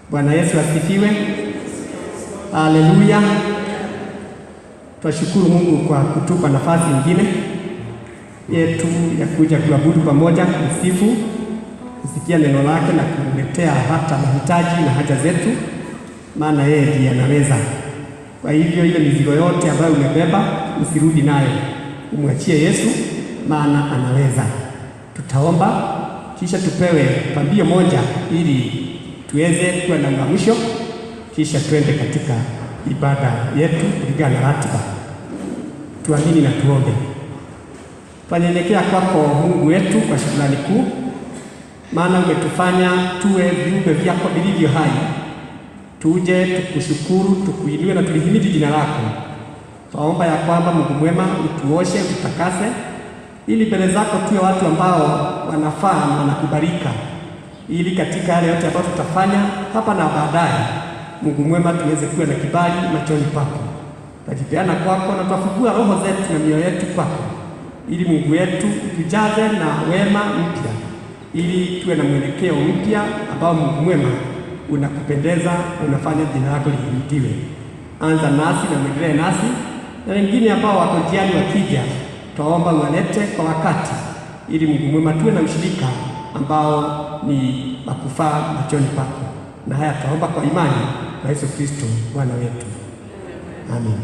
Bwana Yesu asifiwe. Haleluya. Twashukuru Mungu kwa kutupa nafasi nyingine yetu ya kuja kuabudu pamoja, kusifu, kusikia neno lake na kumletea hata mahitaji na haja zetu, maana yeye ndiye anaweza. Kwa hivyo ile mizigo yote ambayo umebeba usirudi nayo, umwachie Yesu, maana anaweza. Tutaomba kisha tupewe pambio moja ili tuweze kuwa na uamsho, kisha twende katika ibada yetu kulingana na ratiba. Tuamini na tuombe. Twanyenyekea kwako Mungu wetu kwa shukrani kuu, maana umetufanya tuwe viumbe vyako vilivyo hai. Tuje tukushukuru, tukuinue na tulihimidi jina lako. Twaomba ya kwamba Mungu mwema, utuoshe, ututakase, ili mbele zako tuwe watu ambao wanafaa na wanakubalika, ili katika yale yote ambayo tutafanya hapa na baadaye, Mungu mwema, tuweze kuwa na kibali machoni pako. Twajipeana kwako na twafungua roho zetu na mioyo yetu kwako ili Mungu wetu tujaze na wema mpya, ili tuwe na mwelekeo mpya ambao Mungu mwema unakupendeza, unafanya jina lako lihimidiwe. Anza nasi na mwendelee nasi, na wengine ambao wako njiani wakija, twaomba uwalete kwa wakati, ili Mungu mwema tuwe na ushirika ambao ni wakufaa machoni pako. Na haya twaomba kwa imani kwa Yesu Kristo Bwana wetu, amen.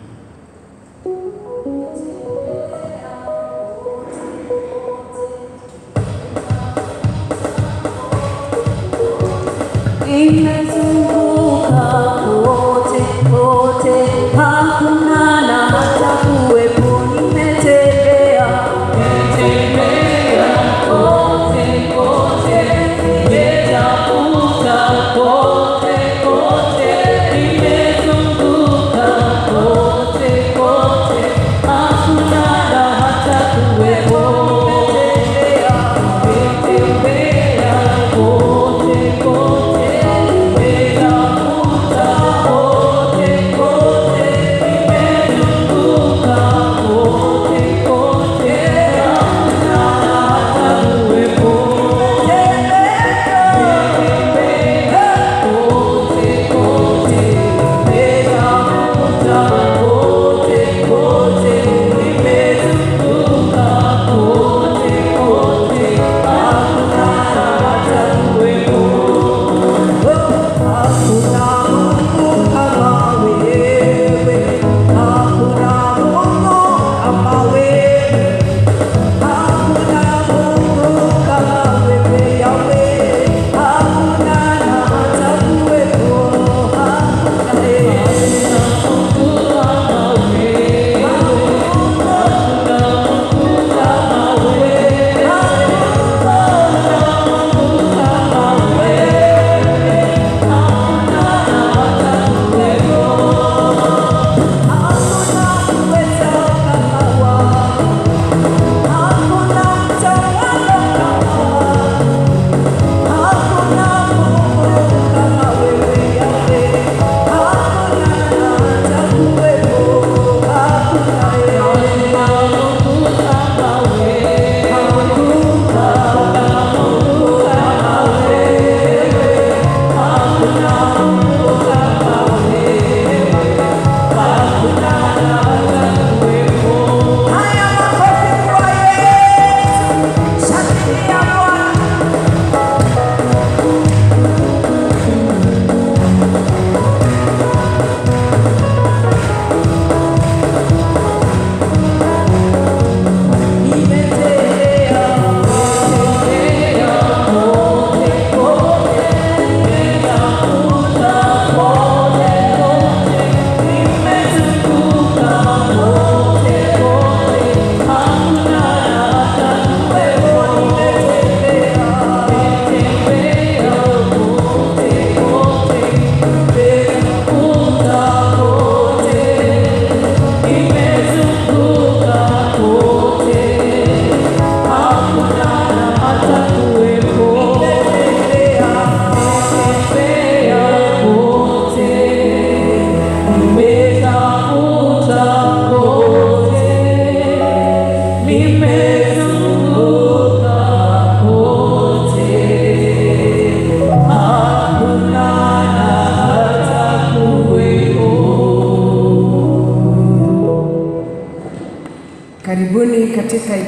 Imezunguka kote kote, hakuna na hata kuwepo. Nimetembea nimetembea kote kote, nimetafuta kote kote, nimezunguka kote kote, hakuna na hata kuwepo. Nimetembea nimetembea kote kote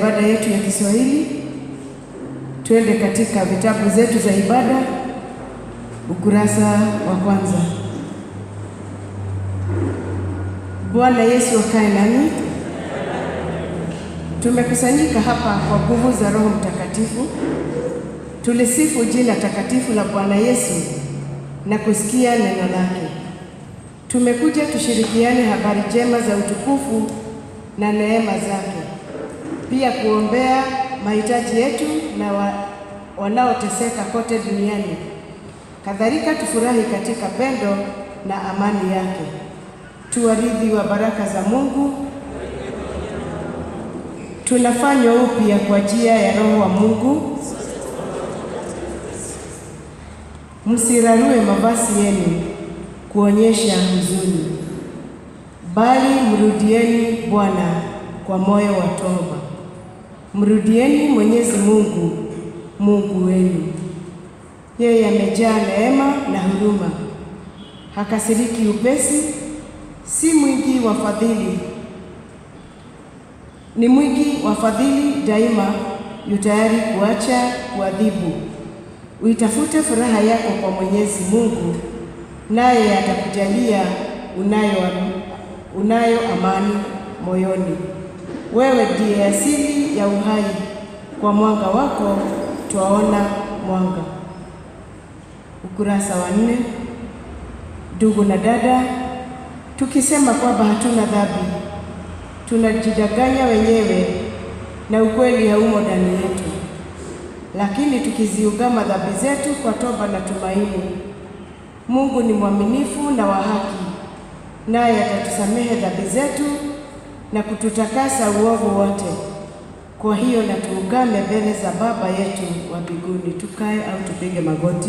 ibada yetu ya Kiswahili. Twende katika vitabu zetu za ibada, ukurasa wa kwanza. Bwana Yesu akae nami. Tumekusanyika hapa kwa nguvu za Roho Mtakatifu, tulisifu jina takatifu la Bwana Yesu na kusikia neno lake. Tumekuja tushirikiane habari njema za utukufu na neema zake, pia kuombea mahitaji yetu na wa, wanaoteseka kote duniani. Kadhalika tufurahi katika pendo na amani yake, tuwaridhi wa baraka za Mungu. Tunafanywa upya kwa njia ya Roho wa Mungu. Msirarue mavazi yenu kuonyesha huzuni, bali mrudieni Bwana kwa moyo wa toba. Mrudieni Mwenyezi Mungu, Mungu wenu. Yeye amejaa neema na huruma, hakasiriki upesi, si mwingi wa fadhili, ni mwingi wa fadhili daima, yu tayari kuacha kuadhibu. Uitafute furaha yako kwa Mwenyezi Mungu, naye atakujalia unayo, unayo amani moyoni. Wewe ndiye asili ya uhai, kwa mwanga wako twaona mwanga. Ukurasa wa nne. Ndugu na dada, tukisema kwamba hatuna dhambi, tunajidanganya wenyewe na ukweli haumo ndani yetu. Lakini tukiziungama dhambi zetu kwa toba na tumaini, Mungu ni mwaminifu na wa haki, naye atatusamehe dhambi zetu na kututakasa uovu wote. Kwa hiyo na tuungame mbele za Baba yetu wa mbinguni. Tukae au tupige magoti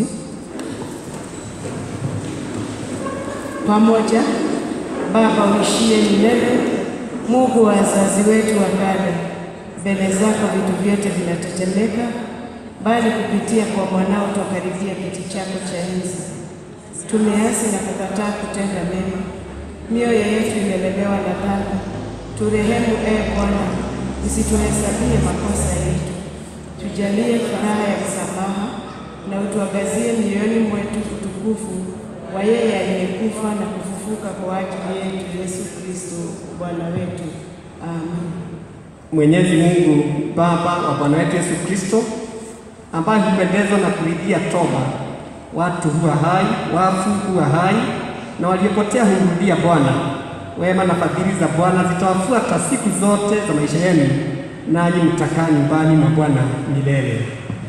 pamoja. Baba uishie milele, Mungu wa wazazi wetu wa kale, mbele zako vitu vyote vinatetemeka, bali kupitia kwa mwanao twakaribia kiti chako cha enzi. Tumeasi na kukataa kutenda mema, mioyo yetu imelemewa na dhambi. Turehemu ee Bwana, usituhesabie makosa yetu, tujalie furaha ya msamaha na utuangazie mioyoni mwetu utukufu wa yeye aliyekufa na kufufuka kwa ajili yetu, Yesu Kristo Bwana wetu. Amen. Mwenyezi Mungu Baba wa Bwana wetu Yesu Kristo, ambaye hupendezwa na kuridhia toba, watu huwa hai, wafu huwa hai, na waliopotea humrudia Bwana. Wema na fadhili za Bwana zitawafuata siku zote za maisha yenu, nanyi mtakaa nyumbani mwa Bwana milele.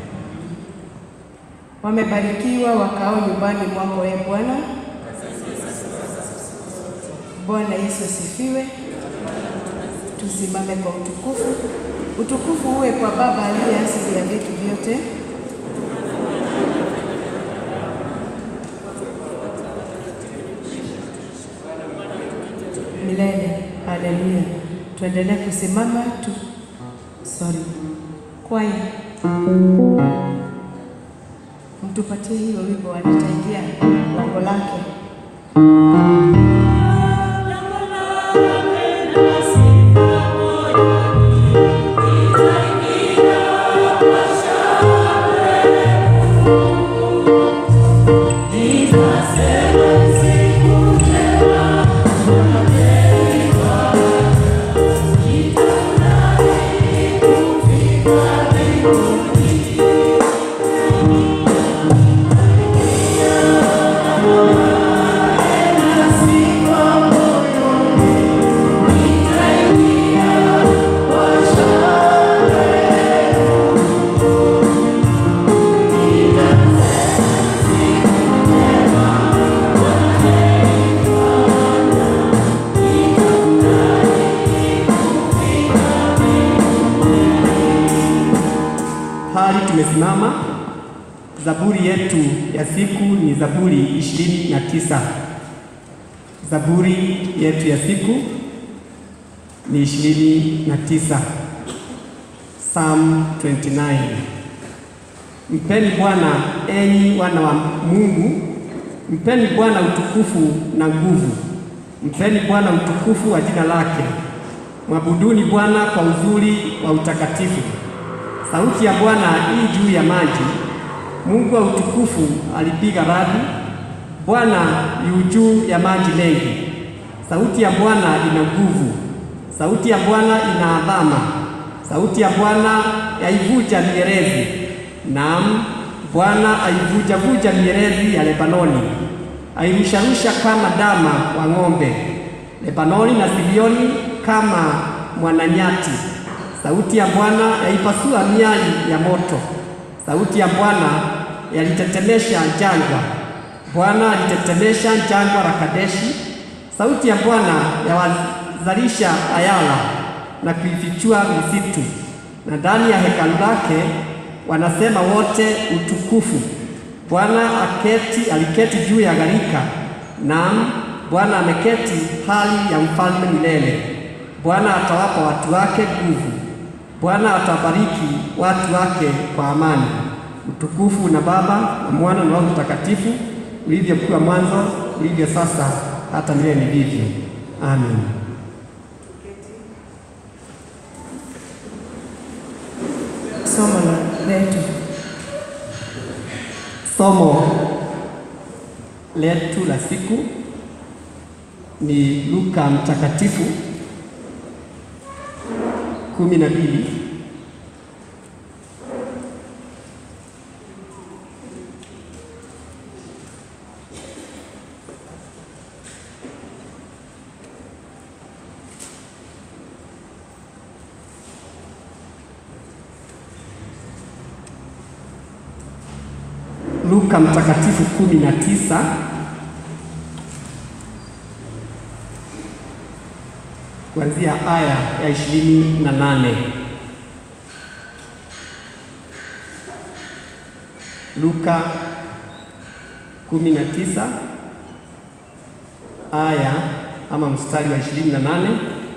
Wamebarikiwa wakao nyumbani mwako, e Bwana. Bwana Yesu asifiwe. Tusimame kwa utukufu. Utukufu uwe kwa Baba aliye asili ya vitu vyote. Milele. Haleluya. Tuendelee kusimama tu. Sorry. Kwaya. Mtupatie hiyo wimbo, anataingia lango lake. Hali tumesimama. Zaburi yetu ya siku ni Zaburi ishirini na tisa. Zaburi yetu ya siku ni ishirini na tisa. Psalm 29. Mpeni Bwana enyi wana wa Mungu, mpeni Bwana utukufu na nguvu, mpeni Bwana utukufu wa jina lake. Mwabuduni Bwana kwa uzuri wa utakatifu. Sauti ya Bwana ii juu ya maji. Mungu wa utukufu alipiga radi. Bwana yu juu ya maji mengi. Sauti ya Bwana ina nguvu. Sauti ya Bwana ina adhama. Sauti ya Bwana yaivuja mierezi. Naam, Bwana aivuja-vuja mierezi ya Lebanoni, airusharusha kama dama wa ng'ombe. Lebanoni na Sirioni kama mwananyati. Sauti ya Bwana yaipasua miali ya moto. Sauti ya Bwana yalitetemesha jangwa. Bwana alitetemesha jangwa la Kadeshi. Sauti ya Bwana yawazalisha ayala na kuifichua misitu, na ndani ya hekalu lake wanasema wote utukufu. Bwana aketi aliketi juu ya gharika, naam, Bwana ameketi hali ya mfalme milele. Bwana atawapa watu wake nguvu. Bwana atabariki watu wake kwa amani. Utukufu na Baba na Mwana na Roho Mtakatifu, ulivyokuwa mwanzo, ulivyo sasa, hata milele ndivyo. Amen. Somo la letu. Somo letu la siku ni Luka Mtakatifu kumi na mbili Luka Mtakatifu kumi na tisa kuanzia aya ya ishirini na nane. Luka kumi na tisa aya ama mstari wa ishirini na nane.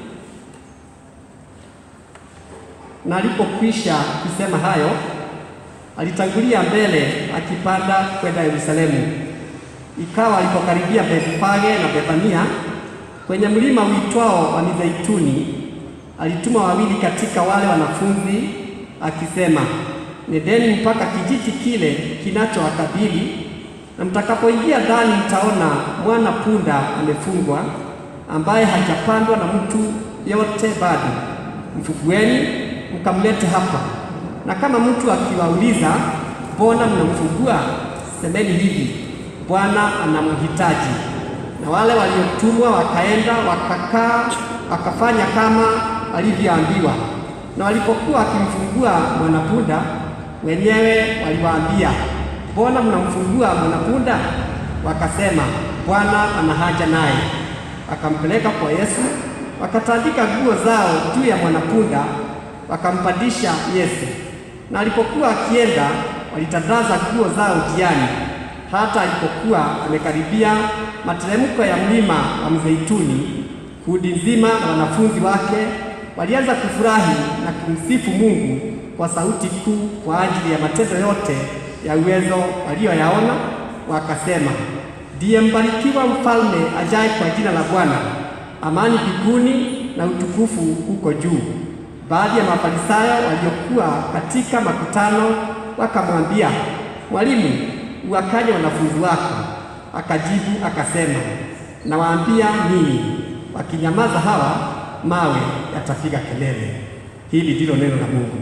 Na alipokwisha kusema hayo alitangulia mbele akipanda kwenda Yerusalemu. Ikawa alipokaribia Bethfage na Bethania kwenye mlima uitwao wa Mizeituni, alituma wawili katika wale wanafunzi akisema, nendeni mpaka kijiji kile kinachowakabili, na mtakapoingia ndani mtaona mwana punda amefungwa, ambaye hajapandwa na mtu yote bado. Mfugueni mkamlete hapa na kama mtu akiwauliza mbona mnamfungua, semeni hivi, Bwana anamhitaji. Na wale waliotumwa wakaenda wakakaa, wakafanya kama walivyoambiwa. Na walipokuwa wakimfungua mwanapunda, wenyewe waliwaambia, mbona mnamfungua mwanapunda? Wakasema, Bwana ana haja naye. Wakampeleka kwa Yesu, wakatandika nguo zao juu ya mwanapunda, wakampandisha Yesu na alipokuwa akienda walitandaza nguo zao njiani. Hata alipokuwa amekaribia materemko ya mlima wa Mzeituni, kundi nzima na wanafunzi wake walianza kufurahi na kumsifu Mungu kwa sauti kuu kwa ajili ya matendo yote ya uwezo waliyoyaona, wakasema, ndiye mbarikiwa mfalme ajaye kwa jina la Bwana, amani mbinguni na utukufu huko juu. Baadhi ya Mafarisayo waliokuwa katika makutano wakamwambia, Mwalimu, uwakanye wanafunzi wako. Akajibu akasema, nawaambia ninyi, wakinyamaza hawa, mawe yatapiga kelele. Hili ndilo neno la Mungu.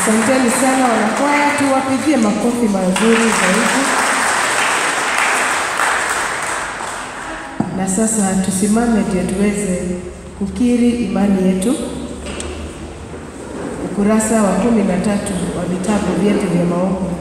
Asanteni sana wanakwaya, tuwapigie makofi mazuri zaidi. Na sasa tusimame ndio tuweze kukiri imani yetu. Ukurasa wa kumi na tatu wa vitabu vyetu vya maombi.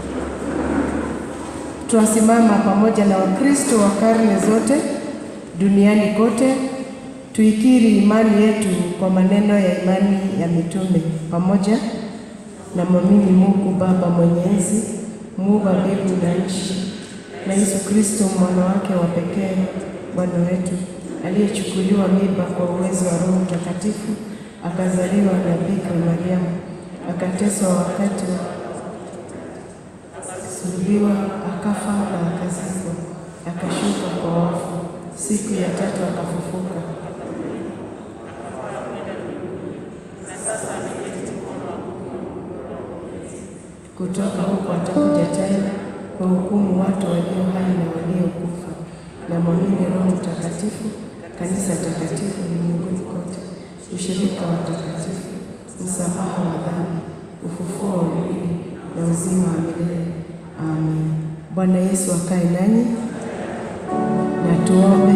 Twasimama pamoja na Wakristo wa karne zote duniani kote tuikiri imani yetu kwa maneno ya imani ya mitume pamoja na mwamini Mungu Baba Mwenyezi, muumba mbingu na nchi, na Yesu Kristo mwana wake wa pekee Bwana wetu, aliyechukuliwa mimba kwa uwezo wa Roho Mtakatifu, akazaliwa na Bikira Mariamu, akateswa wakati wa akasulubiwa, akafa na akazikwa, akashuka kwa wafu, siku ya tatu akafufuka kutoka huko atakuja tena kwa hukumu watu walio hai na waliokufa, na mwamini Roho Mtakatifu, kanisa takatifu ulimwenguni kote, ushirika wa takatifu, msamaha wa dhambi, ufufuo wa mwili na uzima wa milele. Amen. Bwana Yesu akae nanyi na tuombe.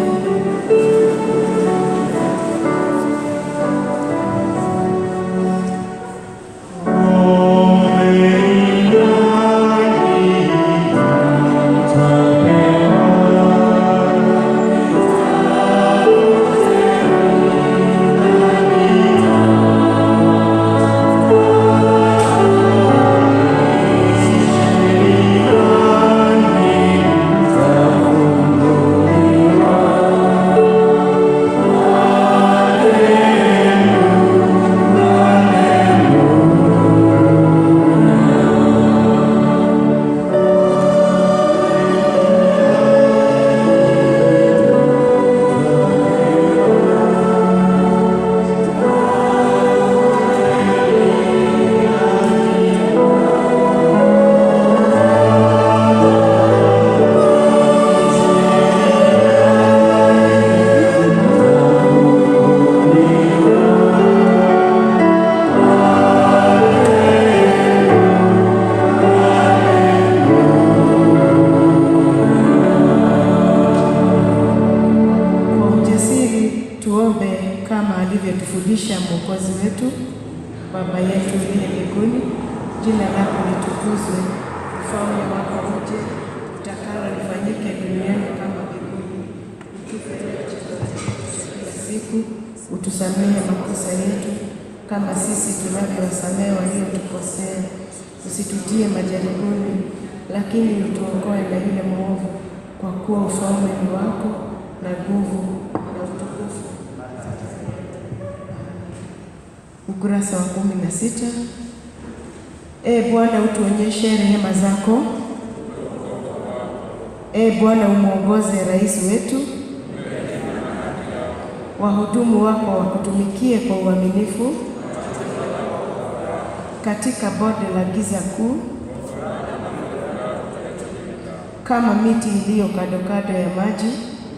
Kwa ujasiri tuombe kama alivyotufundisha Mwokozi wetu. Baba yetu uliye mbinguni, jina lako litukuzwe, ufalme wako uje, utakalo lifanyike duniani kama mbinguni. Utupe leo chakula chetu cha kila siku, utusamehe makosa yetu kama sisi tunavyowasamehe waliotukosea, usitutie majaribuni, lakini utuokoe na yule mwovu, kwa kuwa ufalme ni wako na nguvu na utukufu. Ukurasa wa kumi na sita. E Bwana, utuonyeshe rehema zako. E Bwana, umwongoze rais wetu, wahudumu wako wakutumikie kwa uaminifu katika bonde la giza kuu, kama miti iliyo kando kando ya maji.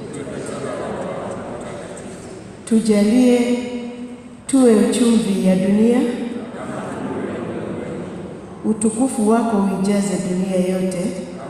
Tujalie tuwe chumvi ya dunia, utukufu wako uijaze dunia yote.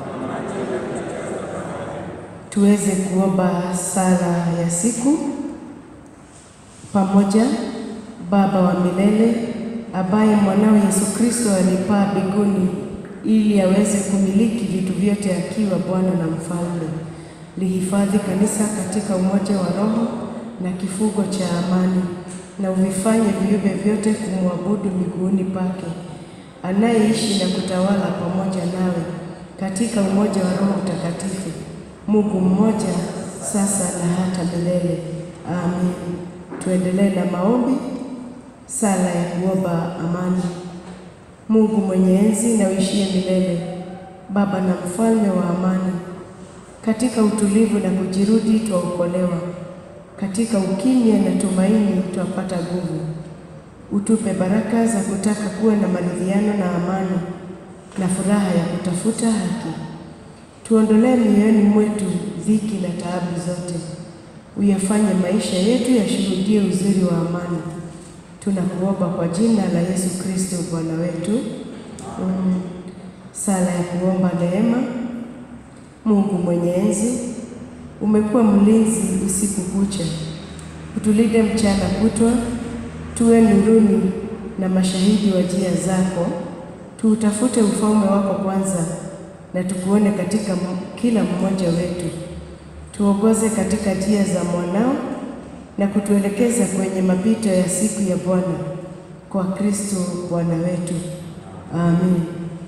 Tuweze kuomba sala ya siku pamoja. Baba wa milele, ambaye mwanao Yesu Kristo alipaa mbinguni ili aweze kumiliki vitu vyote akiwa Bwana na Mfalme, lihifadhi kanisa katika umoja wa Roho na kifugo cha amani, na uvifanye viumbe vyote kumwabudu miguuni pake, anayeishi na kutawala pamoja nawe katika umoja wa Roho Mtakatifu, Mungu mmoja, sasa na hata milele. Amen. Tuendelee na maombi. Sala ya kuomba amani. Mungu mwenye enzi na uishie milele, Baba na mfalme wa amani, katika utulivu na kujirudi twaokolewa, katika ukimya na tumaini twapata nguvu. Utupe baraka za kutaka kuwa na maridhiano na amani na furaha ya kutafuta haki. Tuondolee mioyoni mwetu dhiki na taabu zote, uyafanye maisha yetu yashuhudie uzuri wa amani. Tunakuomba kwa jina la Yesu Kristo Bwana wetu. Mm. Sala ya kuomba neema. Mungu mwenye enzi, umekuwa mlinzi usiku kucha, utulinde mchana kutwa, tuwe nuruni na mashahidi wa njia zako. Tuutafute ufalme wako kwanza, na tukuone katika m- kila mmoja wetu. Tuongoze katika njia za mwanao na kutuelekeza kwenye mapito ya siku ya Bwana, kwa Kristo Bwana wetu. Amin.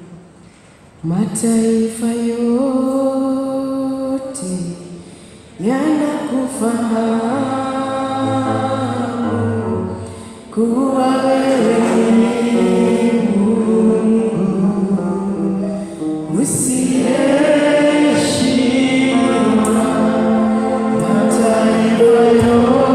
Mataifa yote yanakufahamu kuwa wewe ni Mungu usiyeshindwa. Mataifa yote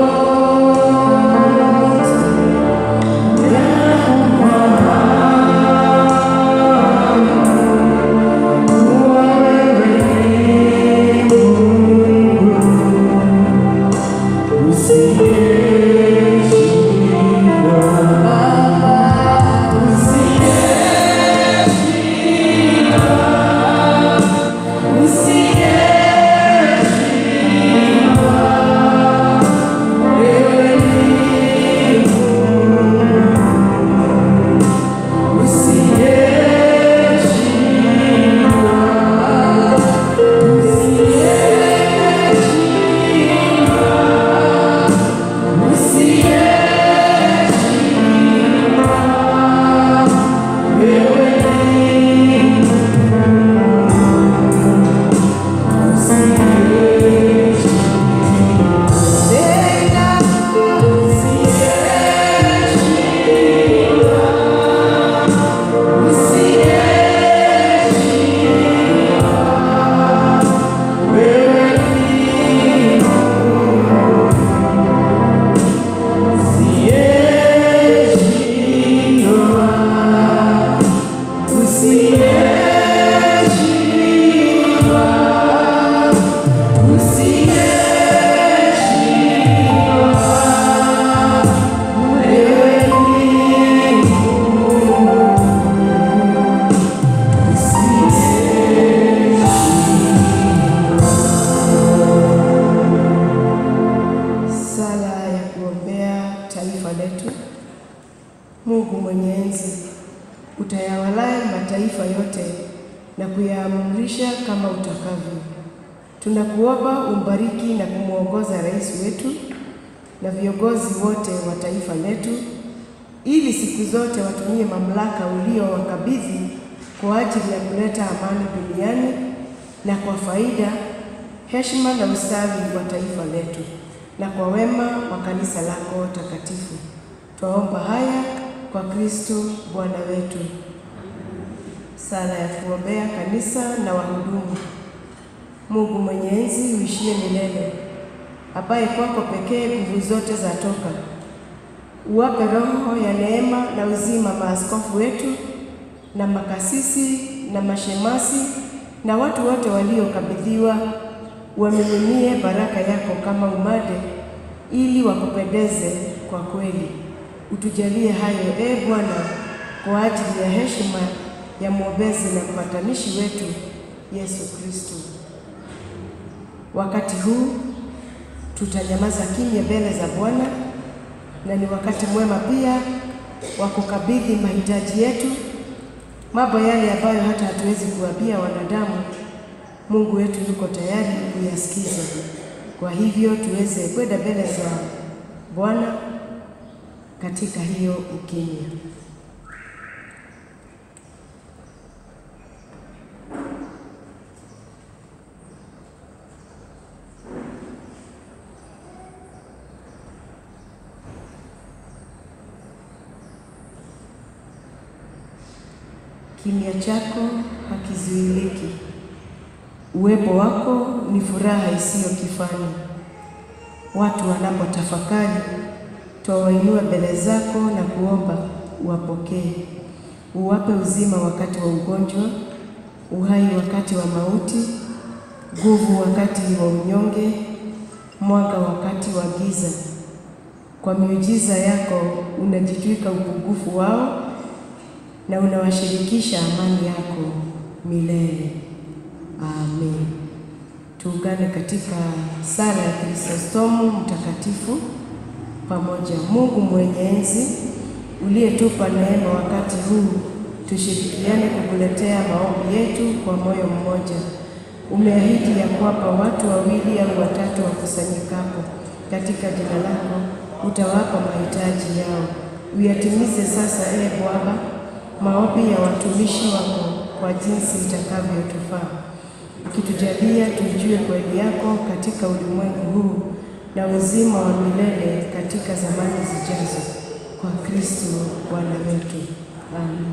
Sala ya kuombea taifa letu. Mungu mwenye enzi, utayawalaye mataifa yote na kuyaamrisha kama utakavyo. Tunakuomba umbariki na kumwongoza rais wetu na viongozi wote wa taifa letu, ili siku zote watumie mamlaka uliowakabidhi kwa ajili ya kuleta amani duniani na kwa faida, heshima na ustawi wa taifa letu na kwa wema wa kanisa lako takatifu. Twaomba haya kwa Kristo Bwana wetu. Sala ya kuombea kanisa na wahudumu. Mungu mwenye enzi uishie milele, ambaye kwako pekee nguvu zote zatoka, uwape roho ya neema na uzima maaskofu wetu na makasisi na mashemasi na watu wote waliokabidhiwa, wamiminie baraka yako kama umade, ili wakupendeze kwa kweli. Utujalie hayo, e Bwana, kwa ajili ya heshima ya mwombezi na mpatanishi wetu Yesu Kristo. Wakati huu tutanyamaza kimya mbele za Bwana, na ni wakati mwema pia wa kukabidhi mahitaji yetu, mambo yale ambayo hata hatuwezi kuambia wanadamu. Mungu wetu yuko tayari kuyasikiza. Kwa hivyo tuweze kwenda mbele za Bwana katika hiyo ukimya. Kimya chako hakizuiliki. Uwepo wako ni furaha isiyo kifani. Watu wanapotafakari, twawainua mbele zako na kuomba uwapokee, uwape uzima wakati wa ugonjwa, uhai wakati wa mauti, nguvu wakati wa unyonge, mwanga wakati wa giza. Kwa miujiza yako unajitwika upungufu wao na unawashirikisha amani yako milele. Amen. Tuungane katika sala ya Kristostomu mtakatifu pamoja. Mungu mwenye enzi, uliyetupa neema wakati huu, tushirikiane kukuletea maombi yetu kwa moyo mmoja. Umeahidi ya kwamba watu wawili au watatu wakusanyikapo katika jina lako utawapa mahitaji yao. Uyatimize sasa, ee Bwana, maombi ya watumishi wako kwa jinsi itakavyotufaa, ukitujalia tuijue kweli yako katika ulimwengu huu na uzima wa milele katika zamani zijazo, kwa Kristo Bwana wetu. Amen.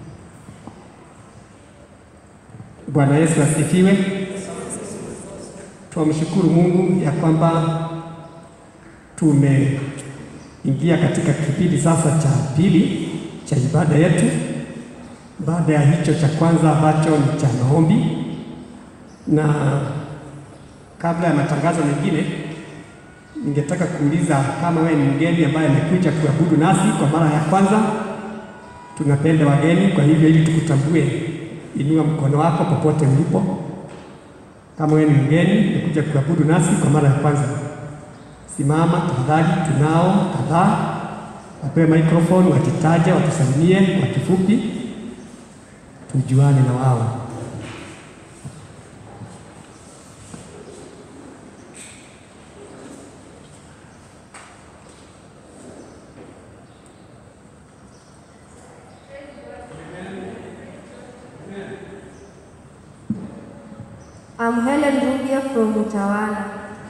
Bwana Yesu asifiwe. Twamshukuru Mungu ya kwamba tumeingia katika kipindi sasa cha pili cha ibada yetu, baada ya hicho cha kwanza ambacho ni cha maombi. Na kabla ya matangazo mengine, ningetaka kuuliza kama wewe ni mgeni ambaye amekuja kuabudu nasi kwa mara ya kwanza. Tunapenda wageni, kwa hivyo ili tukutambue, inua mkono wako popote ulipo. Kama wewe ni mgeni umekuja kuabudu nasi kwa mara ya kwanza, simama tafadhali. Tunao kadhaa, wapewe microphone, wajitaje, watusalimie kwa kifupi, tujuane na wao. I'm Helen Rubia from Utawala.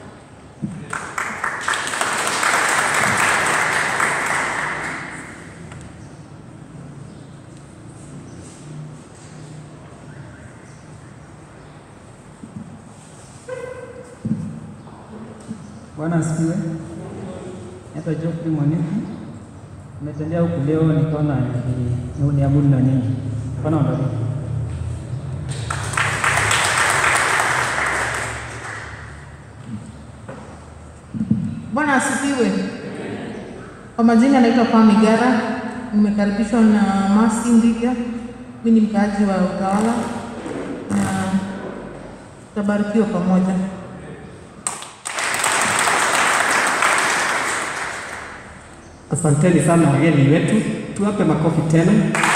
Bwana asifiwe. Naitwa Geoffrey Mwaniki. Nimetembea huku leo nikaona ni- niabudu na nyinyi. Bwana wabariki. Bwana asifiwe. Kwa majina naitwa Kwame Gara, nimekaribishwa na Masi Ndiga. Mimi ni mkaaji wa Utawala na tutabarikiwa pamoja. Asanteni sana wageni wetu, tuwape makofi tena.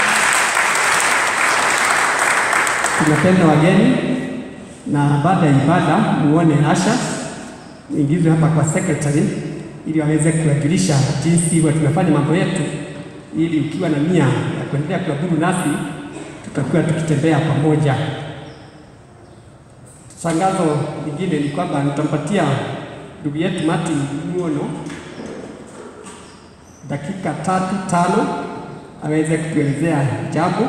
Tunapenda wageni, na baada ya ibada muone Asha ingizwe hapa kwa secretary ili waweze kuwakilisha jinsi huwa tunafanya mambo yetu, ili ukiwa na nia ya kuendelea kuabudu nasi tutakuwa tukitembea pamoja. Tangazo lingine ni kwamba nitampatia ndugu yetu Martin Muono dakika tatu tano aweze kutuelezea jambo.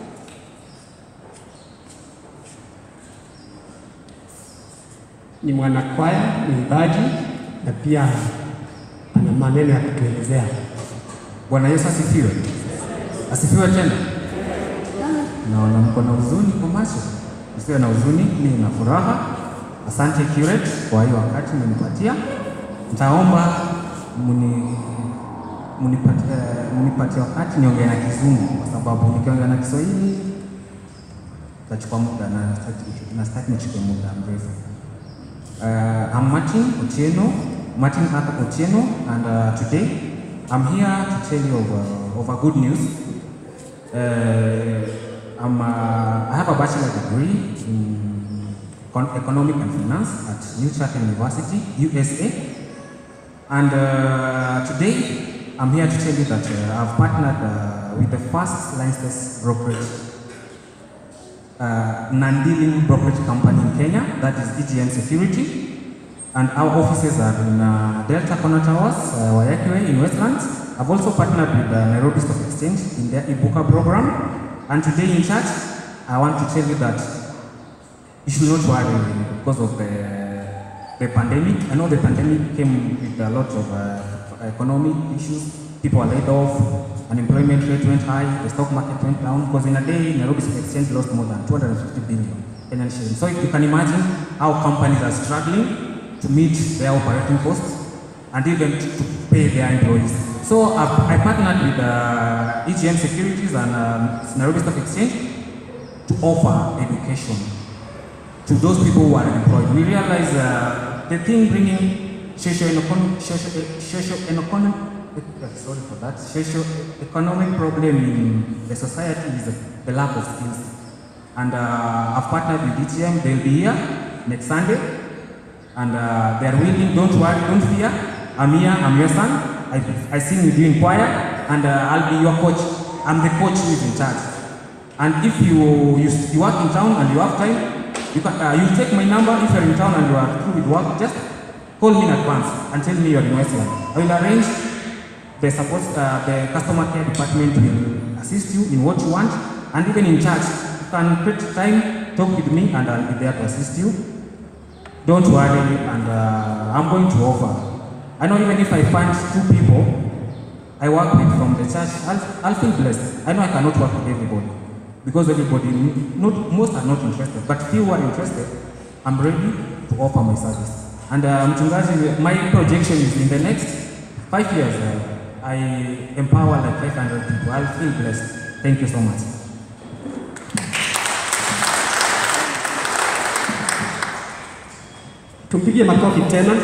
Ni mwanakwaya, mwimbaji na pia ana maneno ya kutuelezea. Bwana Yesu asifiwe. Asifiwe tena. Naona mko na huzuni kwa macho. Usiwe na huzuni, ni na furaha. Asante curate kwa hiyo wakati mmenipatia. Nitaomba muni munipatie munipatie wakati niongee na Kizungu kwa sababu nikiongea na Kiswahili itachukua muda na sitaki- na sitaki nichukue muda mrefu. Uh, I'm Martin Otieno, Martin Arthur Otieno, and uh, today I'm here to tell you of, uh, of a good news. Uh, I'm, uh, I have a bachelor degree in Econ- economic and finance at New Chatham University, USA. And uh, today I'm here to tell you that uh, I've partnered uh, with the first licensed brokerage uh, non-dealing brokerage company in Kenya, that is EGN Security. And our offices are in uh, Delta Corner Towers, uh, Wayakiwe in Westlands. I've also partnered with the Nairobi Stock Exchange in their Ibuka program. And today in church, I want to tell you that you should not worry because of the, the pandemic. I know the pandemic came with a lot of uh, economic issues. People are laid off, unemployment rate went high, the stock market went down because in a day, Nairobi Stock Exchange lost more than 250 billion Kenyan shillings. So you can imagine how companies are struggling to meet their operating costs and even to, pay their employees. So I, I partnered with uh, EGM Securities and uh, Nairobi Stock Exchange to offer education to those people who are unemployed. We realize uh, the thing bringing socio-economic, socio-economic, uh, sorry for that, socio-economic problem in the society is the lack of skills. And uh, I've partnered with ETM, they'll be here next Sunday. And uh, they're willing, don't worry, don't fear. I'm here, I'm your son. I, I sing with you in choir, and uh, I'll be your coach. I'm the coach who is in charge. And if you, you, you work in town and you have time, you can uh, you take my number if you're in town and you are through with work, just call me in advance and tell me you're in Westland. I will arrange the support, uh, the customer care department will assist you in what you want, and even in church, you can create time, talk with me, and I'll be there to assist you. Don't worry, and uh, I'm going to offer. I know even if I find two people I work with from the church, I'll, I'll feel blessed. I know I cannot work with everybody because everybody, not, most are not interested, but few are interested. I'm ready to offer my service. And uh, mchungaji, my projection is in the next five years, uh, I empower like 500 people. I'll feel blessed. Thank you so much. Tumpigie makofi tena.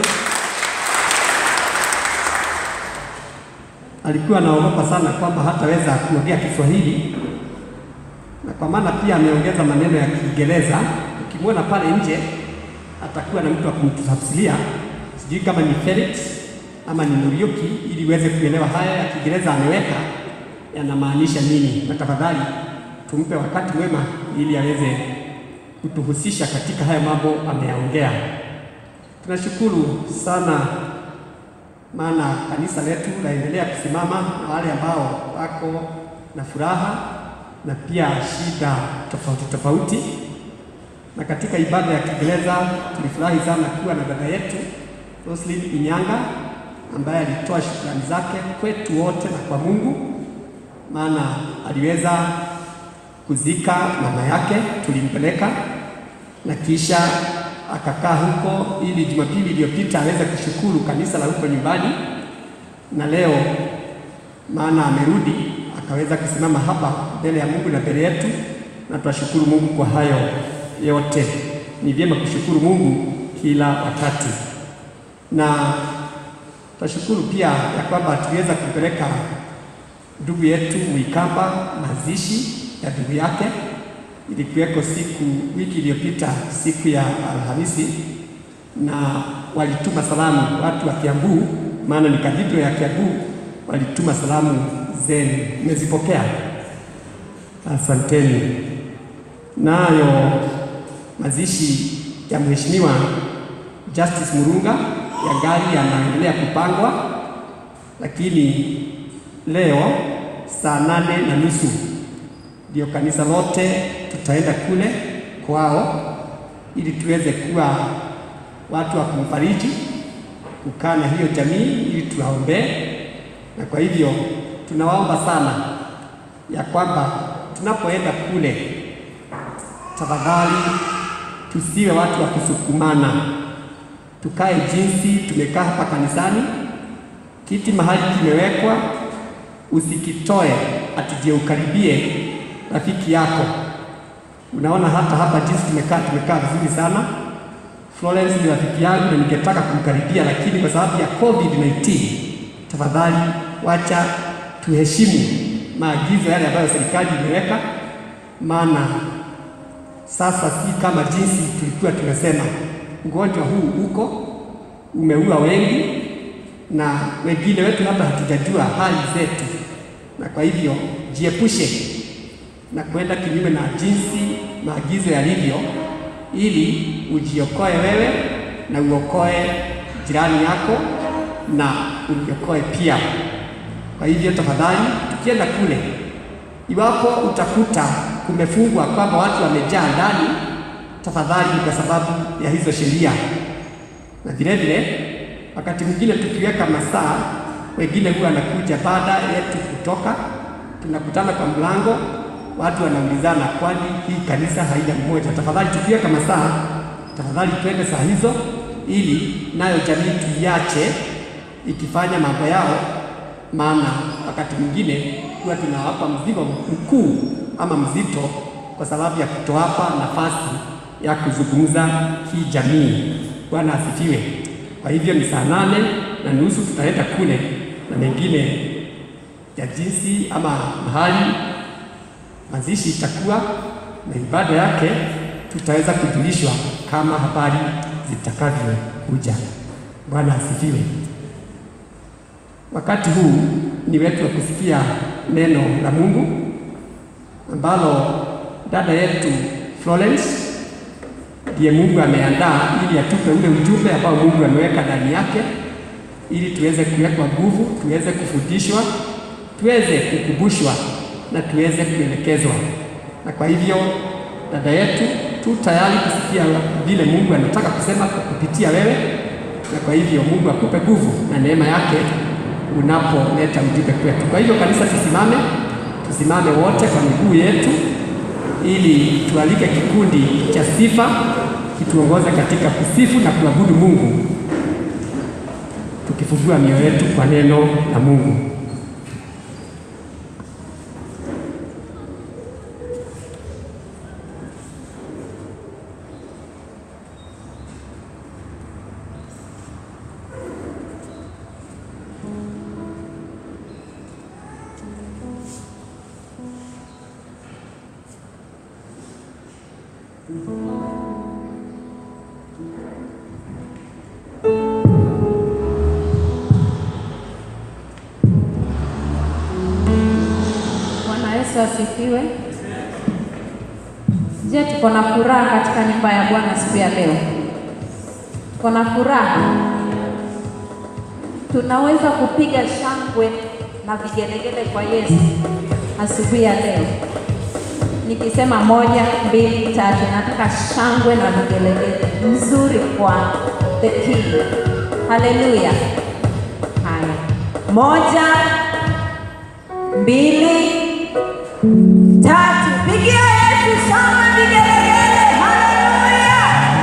Alikuwa anaogopa sana kwamba hataweza kuongea Kiswahili, na kwa maana pia ameongeza maneno ya Kiingereza. Ukimwona pale nje, atakuwa na mtu wa kumtafsiria, sijui kama ni Felix ama ni Muriuki, ili uweze kuelewa haya ya Kiingereza ameweka yanamaanisha nini. Na tafadhali tumpe wakati mwema, ili aweze kutuhusisha katika haya mambo ameyaongea. Tunashukuru sana maana kanisa letu laendelea kusimama na wale ambao wako na furaha na pia shida tofauti tofauti. Na katika ibada ya Kiingereza tulifurahi sana kuwa na dada yetu Roslyn Inyanga ambaye alitoa shukrani zake kwetu wote na kwa Mungu, maana aliweza kuzika mama yake, tulimpeleka na kisha akakaa huko ili Jumapili iliyopita aweze kushukuru kanisa la huko nyumbani, na leo maana amerudi akaweza kusimama hapa mbele ya Mungu na mbele yetu, na tunashukuru Mungu kwa hayo yote. Ni vyema kushukuru Mungu kila wakati, na tunashukuru pia ya kwamba tuliweza kupeleka ndugu yetu Mwikamba mazishi ya ndugu yake ilikuweko siku wiki iliyopita siku ya Alhamisi, na walituma salamu watu wa Kiambu, maana ni kadhidro ya Kiambu, walituma salamu zenu, mmezipokea? Asanteni. Nayo mazishi ya Mheshimiwa Justice Murunga ya gari yanaendelea kupangwa, lakini leo saa nane na nusu ndio kanisa lote tutaenda kule kwao ili tuweze kuwa watu wa kumfariji, kukaa na hiyo jamii ili tuwaombee. Na kwa hivyo tunawaomba sana ya kwamba tunapoenda kule, tafadhali tusiwe watu wa kusukumana, tukae jinsi tumekaa hapa kanisani. Kiti mahali kimewekwa, usikitoe ati je ukaribie rafiki yako. Unaona hata hapa jinsi tumekaa, tumekaa vizuri sana. Florence ni rafiki yangu na ningetaka kumkaribia, lakini kwa sababu ya COVID-19, tafadhali wacha tuheshimu maagizo yale ambayo serikali imeweka, maana sasa si kama jinsi tulikuwa tunasema. Ugonjwa huu uko umeua wengi, na wengine wetu hata hatujajua hali zetu, na kwa hivyo jiepushe na kwenda kinyume na jinsi maagizo yalivyo, ili ujiokoe wewe na uokoe jirani yako na ujiokoe pia. Kwa hivyo tafadhali, tukienda kule, iwapo utakuta kumefungwa kwamba watu wamejaa ndani, tafadhali ni kwa sababu ya hizo sheria. Na vile vile, wakati mwingine tukiweka masaa, wengine huwa wanakuja baada yetu kutoka, tunakutana kwa mlango watu wanaulizana, kwani hii kanisa haina mmoja? Tafadhali tukiweka masaa, tafadhali twende saa hizo, ili nayo jamii tuiache ikifanya mambo yao, maana wakati mwingine huwa tunawapa mzigo mkuu ama mzito kwa sababu ya kutowapa nafasi ya kuzungumza kijamii. Bwana asifiwe. Kwa hivyo ni saa nane na nusu tutaenda kule na mengine ya jinsi ama mahali mazishi itakuwa na ibada yake, tutaweza kujulishwa kama habari zitakavyokuja. Bwana asifiwe. Wakati huu ni wetu wa kusikia neno la Mungu ambalo dada yetu Florence ndiye Mungu ameandaa ili atupe ule ujumbe ambao Mungu ameweka ndani yake, ili tuweze kuwekwa nguvu, tuweze kufundishwa, tuweze kukumbushwa na tuweze kuelekezwa. Na kwa hivyo dada yetu, tu tayari kusikia vile Mungu anataka kusema kwa kupitia wewe, na kwa hivyo Mungu akupe nguvu na neema yake unapoleta ujumbe kwetu. Kwa hivyo kanisa, tusimame, tusimame wote kwa miguu yetu ili tualike kikundi cha sifa kituongoze katika kusifu na kuabudu Mungu, tukifungua mioyo yetu kwa neno la Mungu. Bwana Yesu asifiwe. Je, tuko na furaha katika nyumba ya Bwana siku ya leo? Tuko na furaha, tunaweza kupiga shangwe na vigelegele kwa Yesu asubuhi ya leo. Nikisema moja, mbili, tatu, nataka shangwe na vigelegele mzuri kwa the King. Haleluya! Haya, moja, mbili, tatu. Pigia Yesu shangwe vigelegele. Haleluya!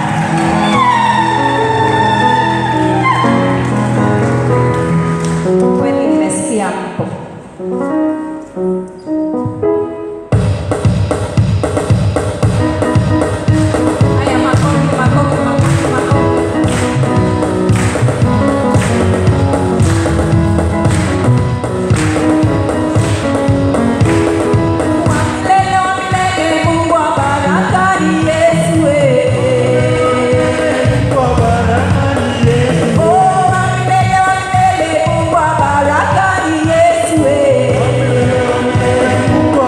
Kweli nimesikia mpo. Haya, makofi, makofi, makofi, makofi. Wa milele, wa milele, Mungu wa baraka ni Yesu, eh. Oh, wa milele, wa milele, Mungu wa baraka ni Yesu, eh.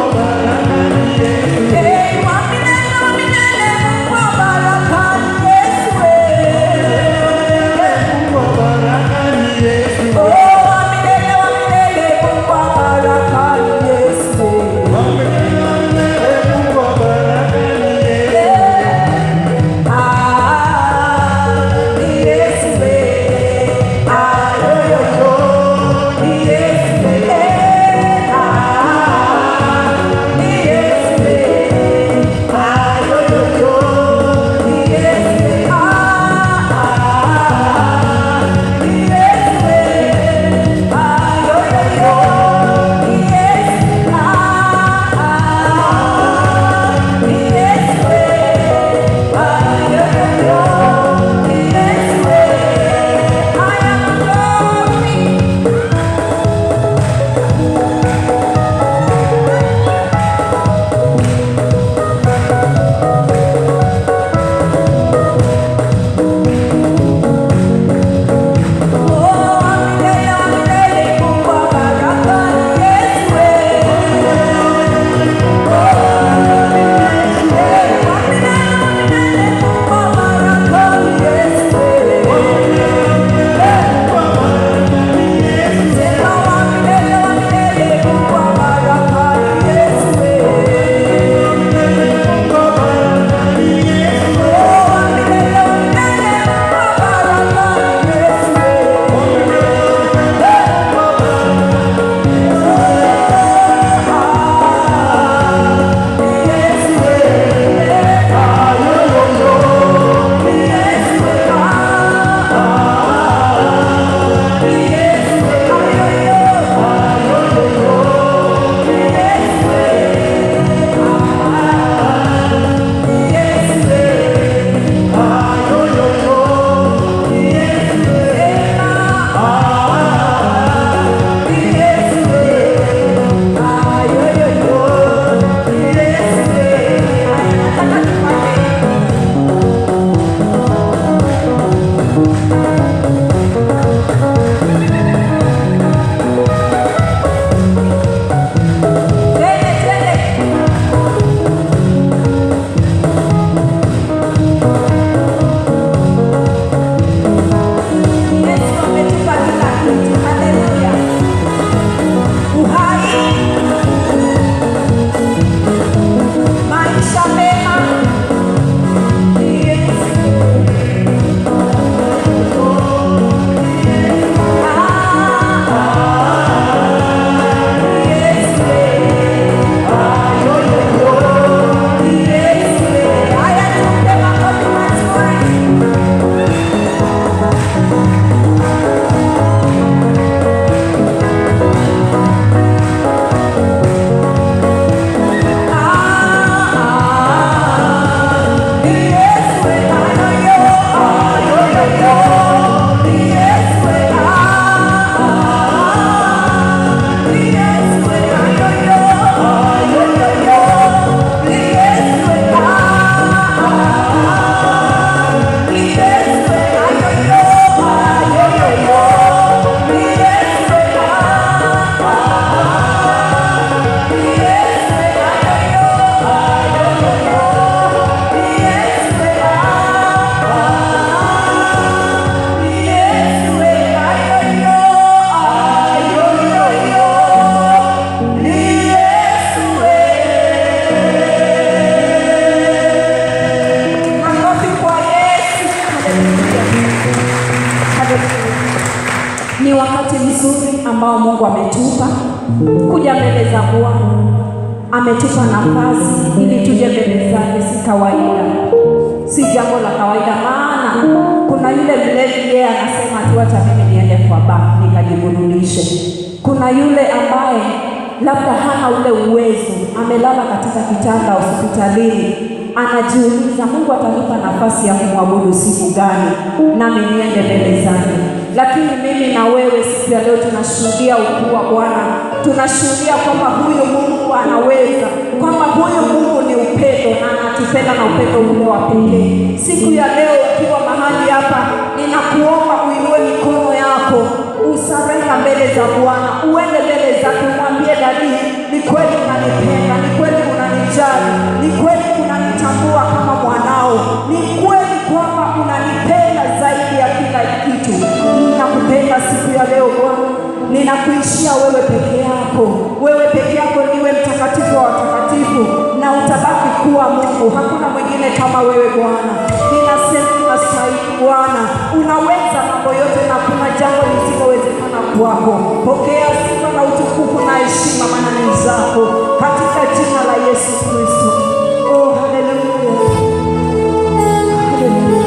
Mungu ametupa kuja mbele za Bwana, ametupa nafasi ili tuje mbele zake. Si kawaida, si jambo la kawaida, maana kuna yule mlevi, yeye anasema tu hata mimi niende kwa baa nikajiburudishe. Kuna yule ambaye labda hana ule uwezo, amelala katika kitanda hospitalini, anajiuliza Mungu atanipa nafasi ya kumwabudu siku gani, nami niende mbele zake. Lakini mimi na wewe siku ya leo tunashuhudia ukuu wa Bwana, tunashuhudia kwamba huyu Mungu anaweza, kwamba huyu Mungu ni upendo na anatupenda na upendo ule wa pekee. Siku ya leo ukiwa mahali hapa, ninakuomba uinue mikono yako usarenda mbele za Bwana, uende mbele zake, mwambie dadi, ni kweli unanipenda, ni kweli unanijali, ni kweli unanitambua kama mwanao, ni kweli kwamba unanipenda zaidi ya kila kitu. Ninakupenda siku ya leo Bwana, ninakuishia wewe peke yako. Wewe peke yako niwe mtakatifu wa watakatifu, na utabaki kuwa Mungu. Hakuna mwingine kama wewe Bwana. Ninasema unastahili Bwana, unaweza mambo yote na kuna jambo lisilowezekana kwako. Pokea sifa na utukufu na heshima, maana ni zako, katika jina la Yesu Kristo. Oh, haleluya, haleluya.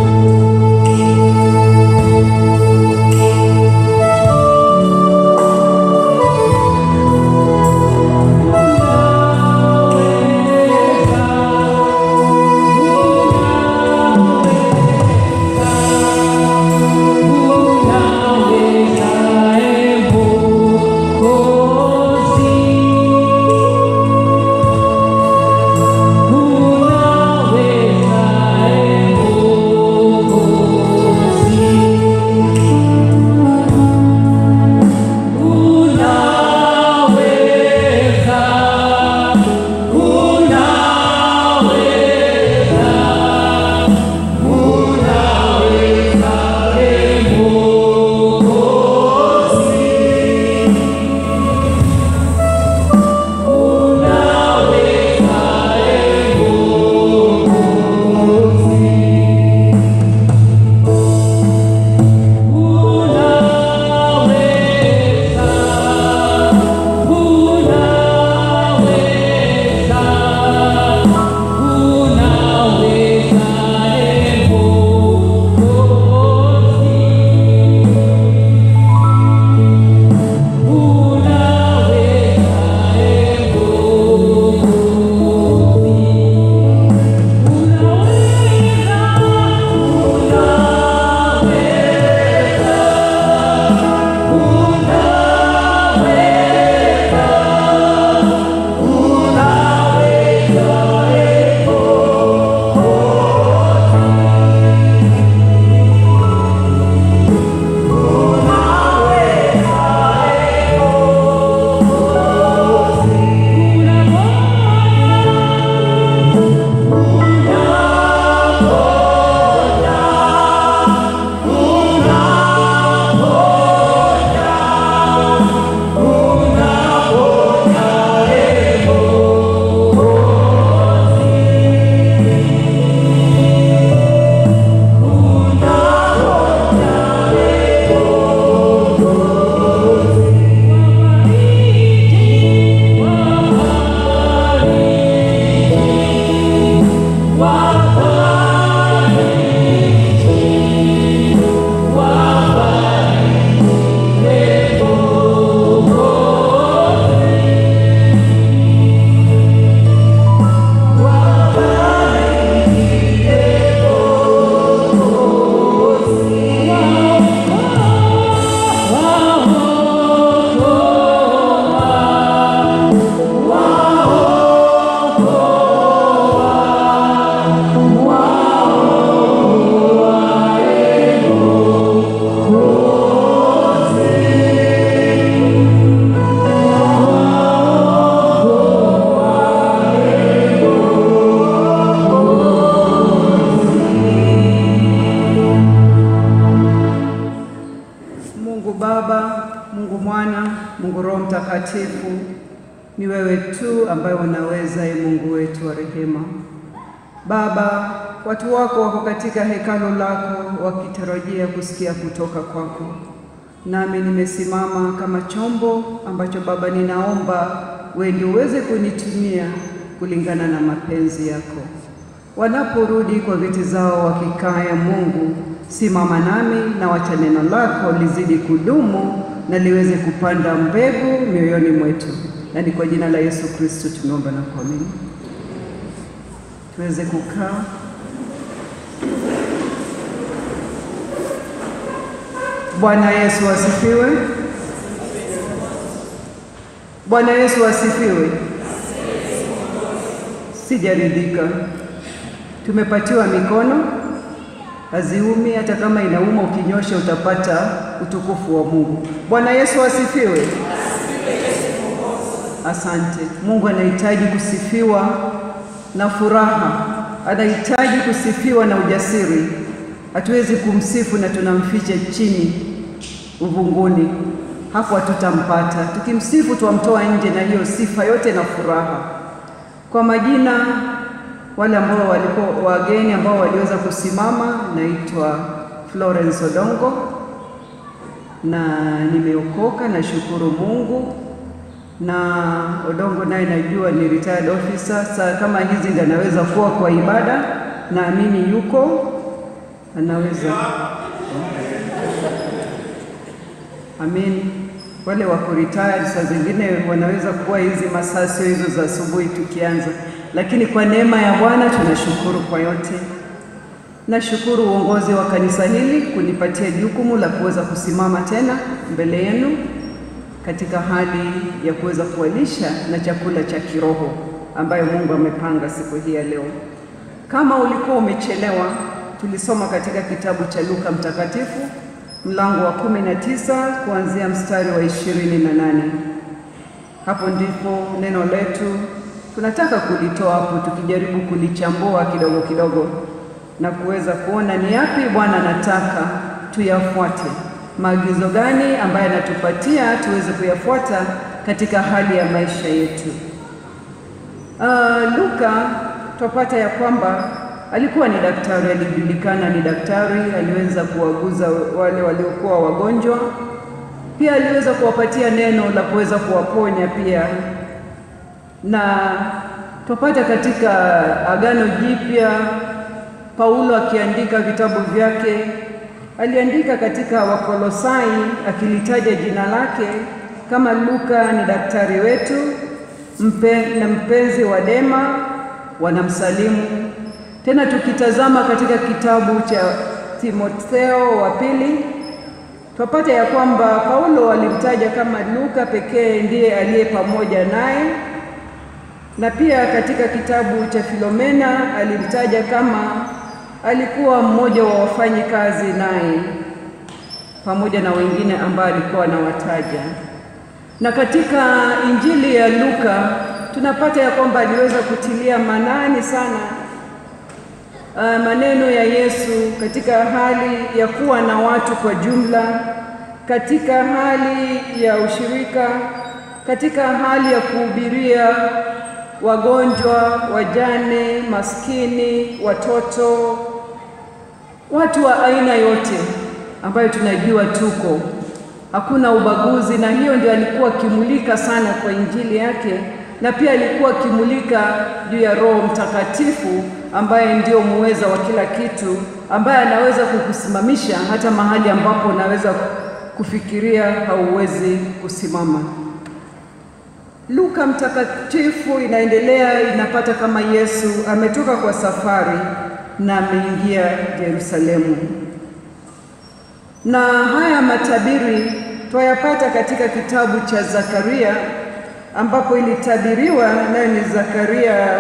Mungu Baba, Mungu Mwana, Mungu Roho Mtakatifu, ni wewe tu ambaye unaweza, e Mungu wetu wa rehema. Baba, watu wako wako katika hekalo lako wakitarajia kusikia kutoka kwako. nami nimesimama kama chombo ambacho Baba, ninaomba wewe ndio uweze kunitumia kulingana na mapenzi yako. Wanaporudi kwa viti zao wakikaa, ya Mungu, simama nami na wacha neno lako lizidi kudumu na liweze kupanda mbegu mioyoni mwetu, na ni kwa jina la Yesu Kristo tumeomba na kuamini. Tuweze kukaa. Bwana Yesu asifiwe. Bwana Yesu asifiwe. Sijaridhika, tumepatiwa mikono, haziumi. Hata kama inauma, ukinyosha utapata utukufu wa Mungu. Bwana Yesu asifiwe. Asante. Mungu anahitaji kusifiwa na furaha, anahitaji kusifiwa na ujasiri. Hatuwezi kumsifu na tunamficha chini uvunguni, hapo hatutampata. Tukimsifu twamtoa nje na hiyo sifa yote na furaha. Kwa majina wale ambao walikuwa wageni ambao waliweza kusimama, naitwa Florence Odongo na nimeokoka, nashukuru Mungu na Odongo naye najua ni retired officer. Saa kama hizi ndio anaweza kuwa kwa ibada, naamini yuko anaweza. Amin. Wale wako retired saa zingine wanaweza kuwa hizi masaa sio hizo za asubuhi tukianza, lakini kwa neema ya Bwana tunashukuru kwa yote. Nashukuru uongozi wa kanisa hili kunipatia jukumu la kuweza kusimama tena mbele yenu katika hali ya kuweza kuwalisha na chakula cha kiroho ambayo Mungu amepanga siku hii ya leo. Kama ulikuwa umechelewa, tulisoma katika kitabu cha Luka Mtakatifu mlango wa kumi na tisa kuanzia mstari wa ishirini na nane. Hapo ndipo neno letu tunataka kulitoa hapo, tukijaribu kulichambua kidogo kidogo na kuweza kuona ni yapi Bwana anataka tuyafuate, maagizo gani ambayo anatupatia tuweze kuyafuata katika hali ya maisha yetu. Uh, Luka twapata ya kwamba alikuwa ni daktari, alijulikana ni daktari, aliweza kuwaguza wale waliokuwa wagonjwa, pia aliweza kuwapatia neno la kuweza kuwaponya pia. Na twapata katika Agano Jipya Paulo akiandika vitabu vyake, aliandika katika Wakolosai akilitaja jina lake kama Luka ni daktari wetu mpe, na mpenzi wa Dema wanamsalimu tena tukitazama katika kitabu cha Timotheo wa pili twapata ya kwamba Paulo alimtaja kama Luka pekee ndiye aliye pamoja naye, na pia katika kitabu cha Filomena alimtaja kama alikuwa mmoja wa wafanyi kazi naye, pamoja na wengine ambao alikuwa anawataja. Na katika Injili ya Luka tunapata ya kwamba aliweza kutilia manani sana Uh, maneno ya Yesu katika hali ya kuwa na watu kwa jumla, katika hali ya ushirika, katika hali ya kuhubiria wagonjwa, wajane, maskini, watoto, watu wa aina yote ambayo tunajua tuko, hakuna ubaguzi, na hiyo ndio alikuwa akimulika sana kwa injili yake, na pia alikuwa akimulika juu ya Roho Mtakatifu ambaye ndio muweza wa kila kitu, ambaye anaweza kukusimamisha hata mahali ambapo unaweza kufikiria hauwezi kusimama. Luka Mtakatifu inaendelea inapata kama Yesu ametoka kwa safari na ameingia Yerusalemu, na haya matabiri twayapata katika kitabu cha Zakaria ambapo ilitabiriwa nayo ni Zakaria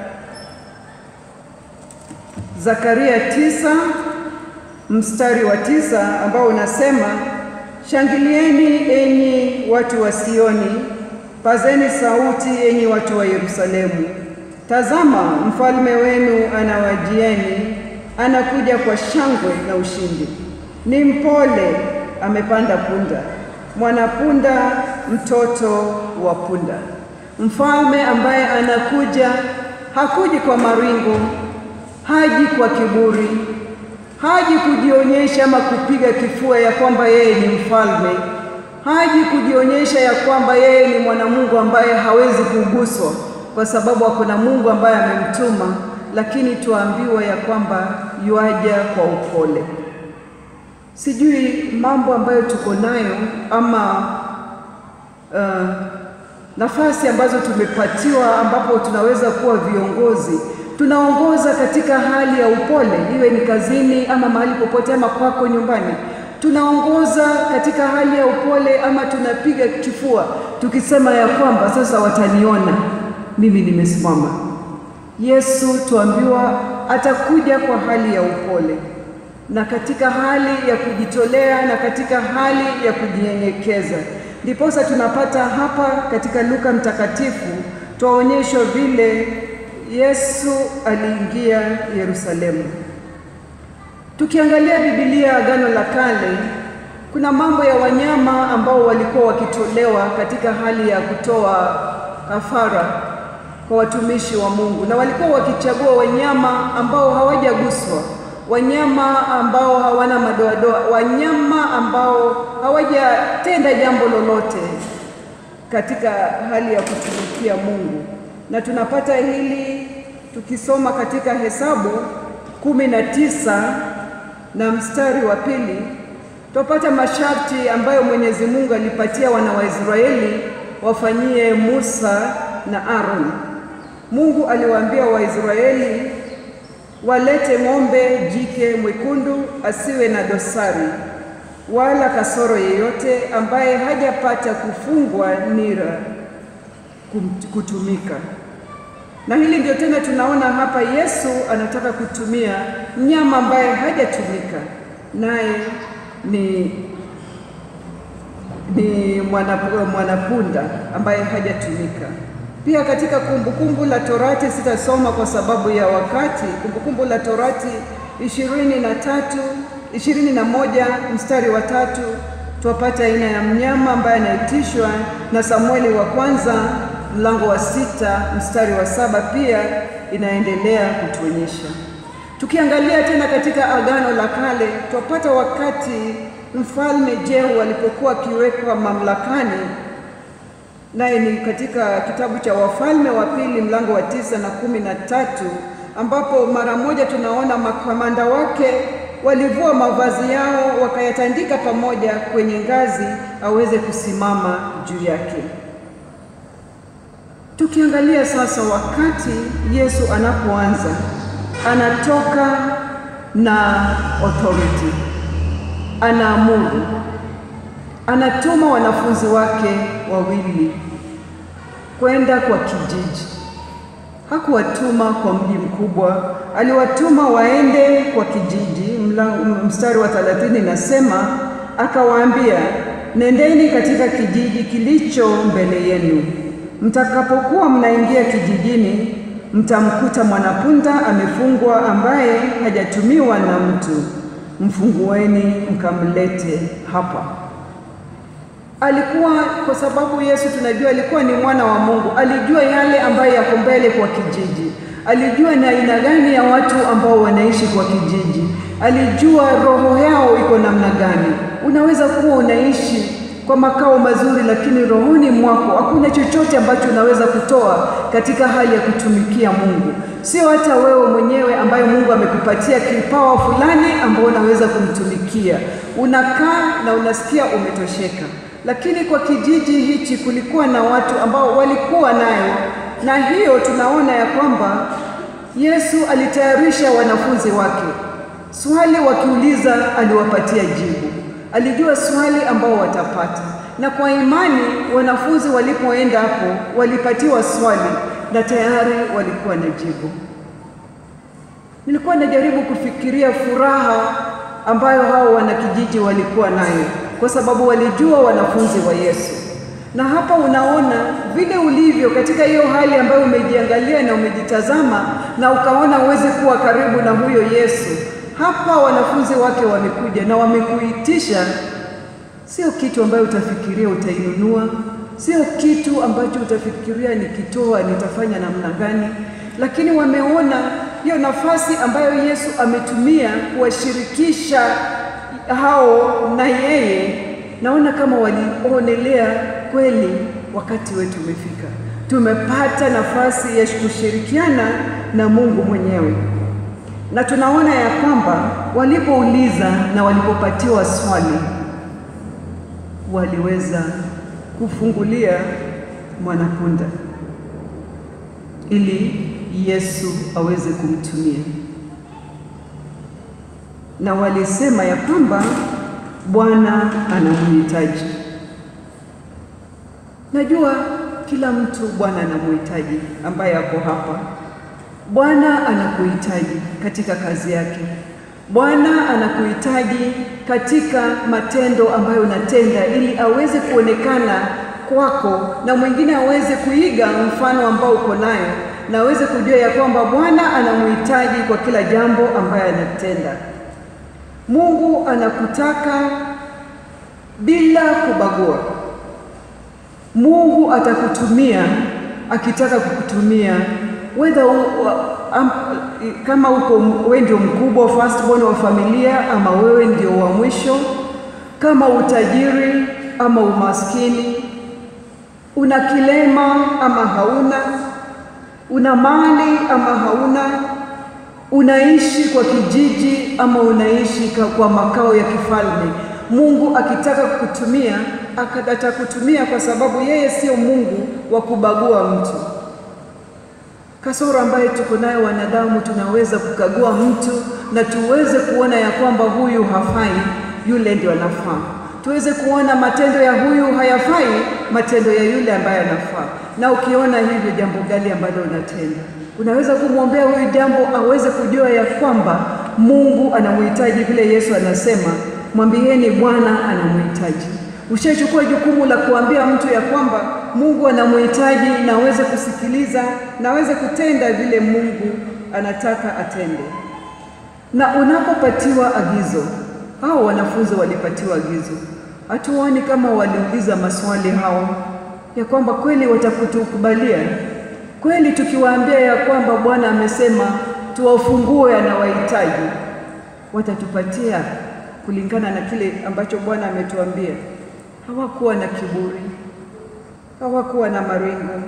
Zakaria tisa mstari wa tisa ambao unasema, shangilieni enyi watu wa Sioni, pazeni sauti enyi watu wa Yerusalemu. Tazama, mfalme wenu anawajieni, anakuja kwa shangwe na ushindi. Ni mpole, amepanda punda, mwanapunda, mtoto wa punda. Mfalme ambaye anakuja hakuji kwa maringo haji kwa kiburi, Haji kujionyesha ama kupiga kifua ya kwamba yeye ni mfalme. Haji kujionyesha ya kwamba yeye ni mwanamungu ambaye hawezi kuguswa, kwa sababu hakuna Mungu ambaye amemtuma, lakini tuambiwa ya kwamba yuaja kwa upole. Sijui mambo ambayo tuko nayo ama uh, nafasi ambazo tumepatiwa ambapo tunaweza kuwa viongozi, tunaongoza katika hali ya upole, iwe ni kazini ama mahali popote ama kwako nyumbani. Tunaongoza katika hali ya upole ama tunapiga kifua tukisema ya kwamba sasa wataniona mimi nimesimama. Yesu tuambiwa atakuja kwa hali ya upole na katika hali ya kujitolea na katika hali ya kujinyenyekeza. Ndiposa tunapata hapa katika Luka mtakatifu twaonyeshwa vile Yesu aliingia Yerusalemu. Tukiangalia Biblia Agano la Kale, kuna mambo ya wanyama ambao walikuwa wakitolewa katika hali ya kutoa kafara kwa watumishi wa Mungu, na walikuwa wakichagua wanyama ambao hawajaguswa, wanyama ambao hawana madoadoa, wanyama ambao hawajatenda jambo lolote katika hali ya kutumikia Mungu. Na tunapata hili tukisoma katika Hesabu kumi na tisa na mstari wa pili tupata masharti ambayo Mwenyezi Mungu alipatia wana wa Israeli wafanyie Musa na Aaron. Mungu aliwaambia Waisraeli walete ng'ombe jike mwekundu asiwe na dosari wala kasoro yeyote, ambaye hajapata kufungwa nira kutumika. Na hili ndio tena tunaona hapa Yesu anataka kutumia mnyama ambaye hajatumika, naye ni ni mwanapunda ambaye hajatumika. Pia katika Kumbukumbu la Torati, sitasoma kwa sababu ya wakati. Kumbukumbu la Torati ishirini na tatu ishirini na moja mstari wa tatu twapata aina ya mnyama ambaye anaitishwa na Samueli wa kwanza mlango wa sita mstari wa saba pia inaendelea kutuonyesha. Tukiangalia tena katika Agano la Kale twapata wakati mfalme Jehu alipokuwa akiwekwa mamlakani, naye ni katika kitabu cha Wafalme wa Pili mlango wa tisa na kumi na tatu ambapo mara moja tunaona makamanda wake walivua mavazi yao wakayatandika pamoja kwenye ngazi aweze kusimama juu yake. Tukiangalia sasa, wakati Yesu anapoanza anatoka na authority, anaamuru, anatuma wanafunzi wake wawili kwenda kwa kijiji. Hakuwatuma kwa mji mkubwa, aliwatuma waende kwa kijiji. Mstari wa thelathini nasema, akawaambia, nendeni katika kijiji kilicho mbele yenu. Mtakapokuwa mnaingia kijijini, mtamkuta mwanapunda amefungwa, ambaye hajatumiwa na mtu. Mfungueni mkamlete hapa. Alikuwa kwa sababu Yesu tunajua alikuwa ni mwana wa Mungu, alijua yale ambayo yako mbele kwa kijiji, alijua ni aina gani ya watu ambao wanaishi kwa kijiji, alijua roho yao iko namna gani. Unaweza kuwa unaishi kwa makao mazuri, lakini rohoni mwako hakuna chochote ambacho unaweza kutoa katika hali ya kutumikia Mungu. Sio hata wewe mwenyewe ambaye Mungu amekupatia kipawa fulani ambao unaweza kumtumikia, unakaa na unasikia umetosheka lakini kwa kijiji hichi kulikuwa na watu ambao walikuwa nayo, na hiyo tunaona ya kwamba Yesu alitayarisha wanafunzi wake. Swali wakiuliza, aliwapatia jibu. Alijua swali ambao watapata, na kwa imani wanafunzi walipoenda hapo walipatiwa swali na tayari walikuwa na jibu. Nilikuwa najaribu kufikiria furaha ambayo hao wanakijiji walikuwa nayo kwa sababu walijua wanafunzi wa Yesu. Na hapa unaona vile ulivyo katika hiyo hali ambayo umejiangalia na umejitazama na ukaona uweze kuwa karibu na huyo Yesu. Hapa wanafunzi wake wamekuja na wamekuitisha, sio kitu ambayo utafikiria utainunua, sio kitu ambacho utafikiria nikitoa nitafanya namna gani, lakini wameona hiyo nafasi ambayo Yesu ametumia kuwashirikisha hao na yeye, naona kama walionelea kweli, wakati wetu umefika, tumepata nafasi ya kushirikiana na Mungu mwenyewe na tunaona ya kwamba walipouliza na walipopatiwa swali waliweza kufungulia mwanapunda ili Yesu aweze kumtumia, na walisema ya kwamba Bwana anamhitaji. Najua kila mtu Bwana anamhitaji ambaye ako hapa. Bwana anakuhitaji katika kazi yake. Bwana anakuhitaji katika matendo ambayo unatenda ili aweze kuonekana kwako na mwingine aweze kuiga mfano ambao uko nayo na aweze kujua ya kwamba Bwana anamhitaji kwa kila jambo ambayo anatenda. Mungu anakutaka bila kubagua. Mungu atakutumia akitaka kukutumia whether u, um, kama uko wewe ndio mkubwa firstborn wa familia ama wewe ndio wa mwisho, kama utajiri ama umaskini, una kilema ama hauna, una mali ama hauna, unaishi kwa kijiji ama unaishi kwa makao ya kifalme, Mungu akitaka kukutumia atakutumia, kwa sababu yeye sio Mungu wa kubagua mtu. Kasoro ambayo tuko nayo wanadamu, tunaweza kukagua mtu na tuweze kuona ya kwamba huyu hafai, yule ndio anafaa. Tuweze kuona matendo ya huyu hayafai, matendo ya yule ambaye anafaa. Na ukiona hivyo, jambo gani ambalo unatenda, unaweza kumwombea huyu jambo aweze kujua ya kwamba Mungu anamhitaji, vile Yesu anasema, mwambieni Bwana anamhitaji. Ushachukua jukumu la kuambia mtu ya kwamba Mungu anamhitaji na aweze kusikiliza na aweze kutenda vile Mungu anataka atende. Na unapopatiwa agizo, hao wanafunzi walipatiwa agizo, hatuoni kama waliuliza maswali hao ya kwamba kweli watakutukubalia kweli, tukiwaambia ya kwamba Bwana amesema tuwafungue anawahitaji, watatupatia kulingana na kile ambacho Bwana ametuambia. Hawakuwa na kiburi, hawakuwa na maringo,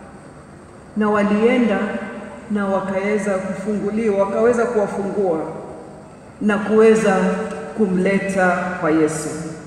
na walienda na wakaweza kufunguliwa, wakaweza kuwafungua na kuweza kumleta kwa Yesu.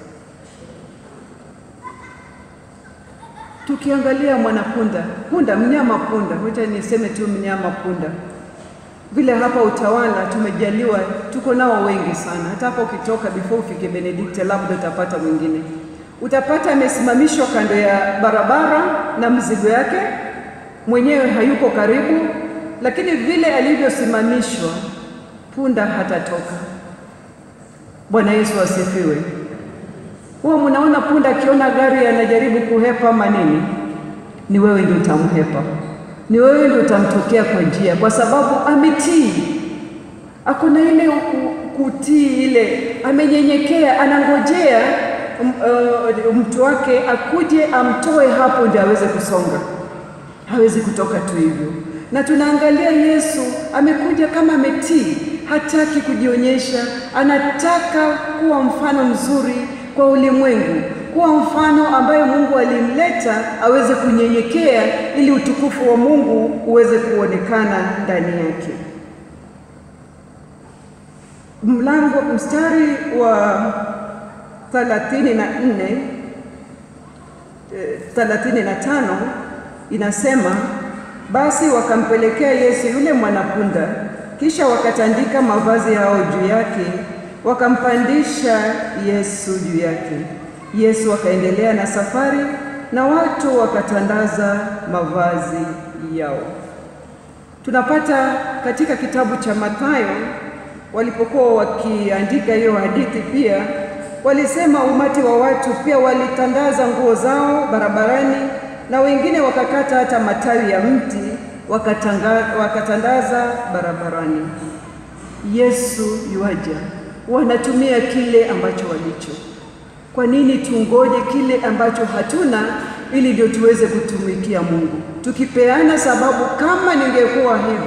Tukiangalia mwanapunda, punda, mnyama punda, wacha niseme tu mnyama punda, vile hapa Utawala tumejaliwa, tuko nao wengi sana. Hata hapa ukitoka, before ufike Benedikte, labda utapata mwingine, utapata amesimamishwa kando ya barabara na mzigo yake, mwenyewe hayuko karibu, lakini vile alivyosimamishwa, punda hatatoka. Bwana Yesu asifiwe. Huwa mnaona punda akiona gari anajaribu kuhepa manini, ni wewe ndio utamhepa ni wewe ndio utamtokea kwa njia, kwa sababu ametii, ako na ile kutii, ile amenyenyekea, anangojea uh, mtu wake akuje amtoe hapo ndio aweze kusonga, hawezi kutoka tu hivyo. Na tunaangalia Yesu amekuja kama ametii, hataki kujionyesha, anataka kuwa mfano mzuri kwa ulimwengu kuwa mfano ambaye Mungu alimleta aweze kunyenyekea ili utukufu wa Mungu uweze kuonekana ndani yake. Mlango mstari wa thelathini na nne thelathini na tano inasema, basi wakampelekea Yesu yule mwanapunda, kisha wakatandika mavazi yao juu yake, wakampandisha Yesu juu yake. Yesu akaendelea na safari na watu wakatandaza mavazi yao. Tunapata katika kitabu cha Mathayo, walipokuwa wakiandika hiyo hadithi, pia walisema umati wa watu pia walitandaza nguo zao barabarani, na wengine wakakata hata matawi ya mti wakatanga, wakatandaza barabarani. Yesu yuaja, wanatumia kile ambacho walicho kwa nini tungoje kile ambacho hatuna ili ndio tuweze kutumikia Mungu? Tukipeana sababu, kama ningekuwa hivi,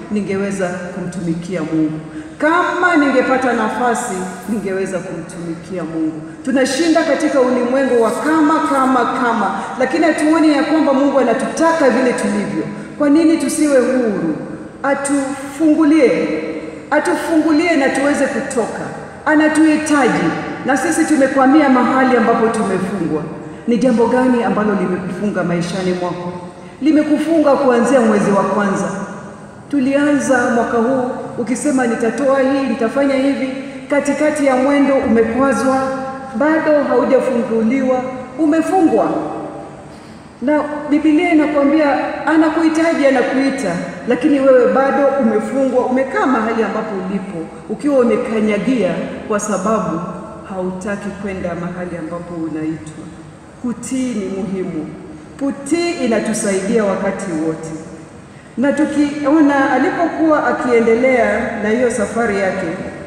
ningeweza kumtumikia Mungu. Kama ningepata nafasi, ningeweza kumtumikia Mungu. Tunashinda katika ulimwengu wa kama kama kama, lakini hatuoni ya kwamba Mungu anatutaka vile tulivyo. Kwa nini tusiwe huru? Atufungulie, atufungulie na tuweze kutoka. Anatuhitaji na sisi tumekwamia mahali ambapo tumefungwa. Ni jambo gani ambalo limekufunga maishani mwako? Limekufunga kuanzia mwezi wa kwanza. Tulianza mwaka huu ukisema nitatoa hii, nitafanya hivi, katikati ya mwendo umekwazwa, bado haujafunguliwa, umefungwa. Na Biblia inakwambia anakuhitaji, anakuita, lakini wewe bado umefungwa, umekaa mahali ambapo ulipo ukiwa umekanyagia, kwa sababu hautaki kwenda mahali ambapo unaitwa. Kutii ni muhimu. Kutii inatusaidia wakati wote, na tukiona alipokuwa akiendelea na hiyo safari yake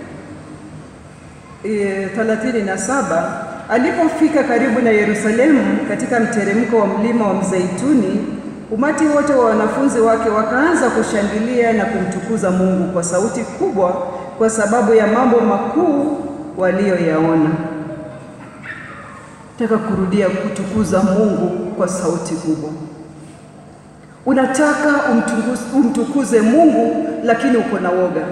e, thelathini na saba alipofika karibu na Yerusalemu katika mteremko wa mlima wa Mzeituni, umati wote wa wanafunzi wake wakaanza kushangilia na kumtukuza Mungu kwa sauti kubwa kwa sababu ya mambo makuu waliyoyaona. Nataka kurudia kutukuza Mungu kwa sauti kubwa. Unataka umtukuze, umtukuze Mungu lakini uko na woga.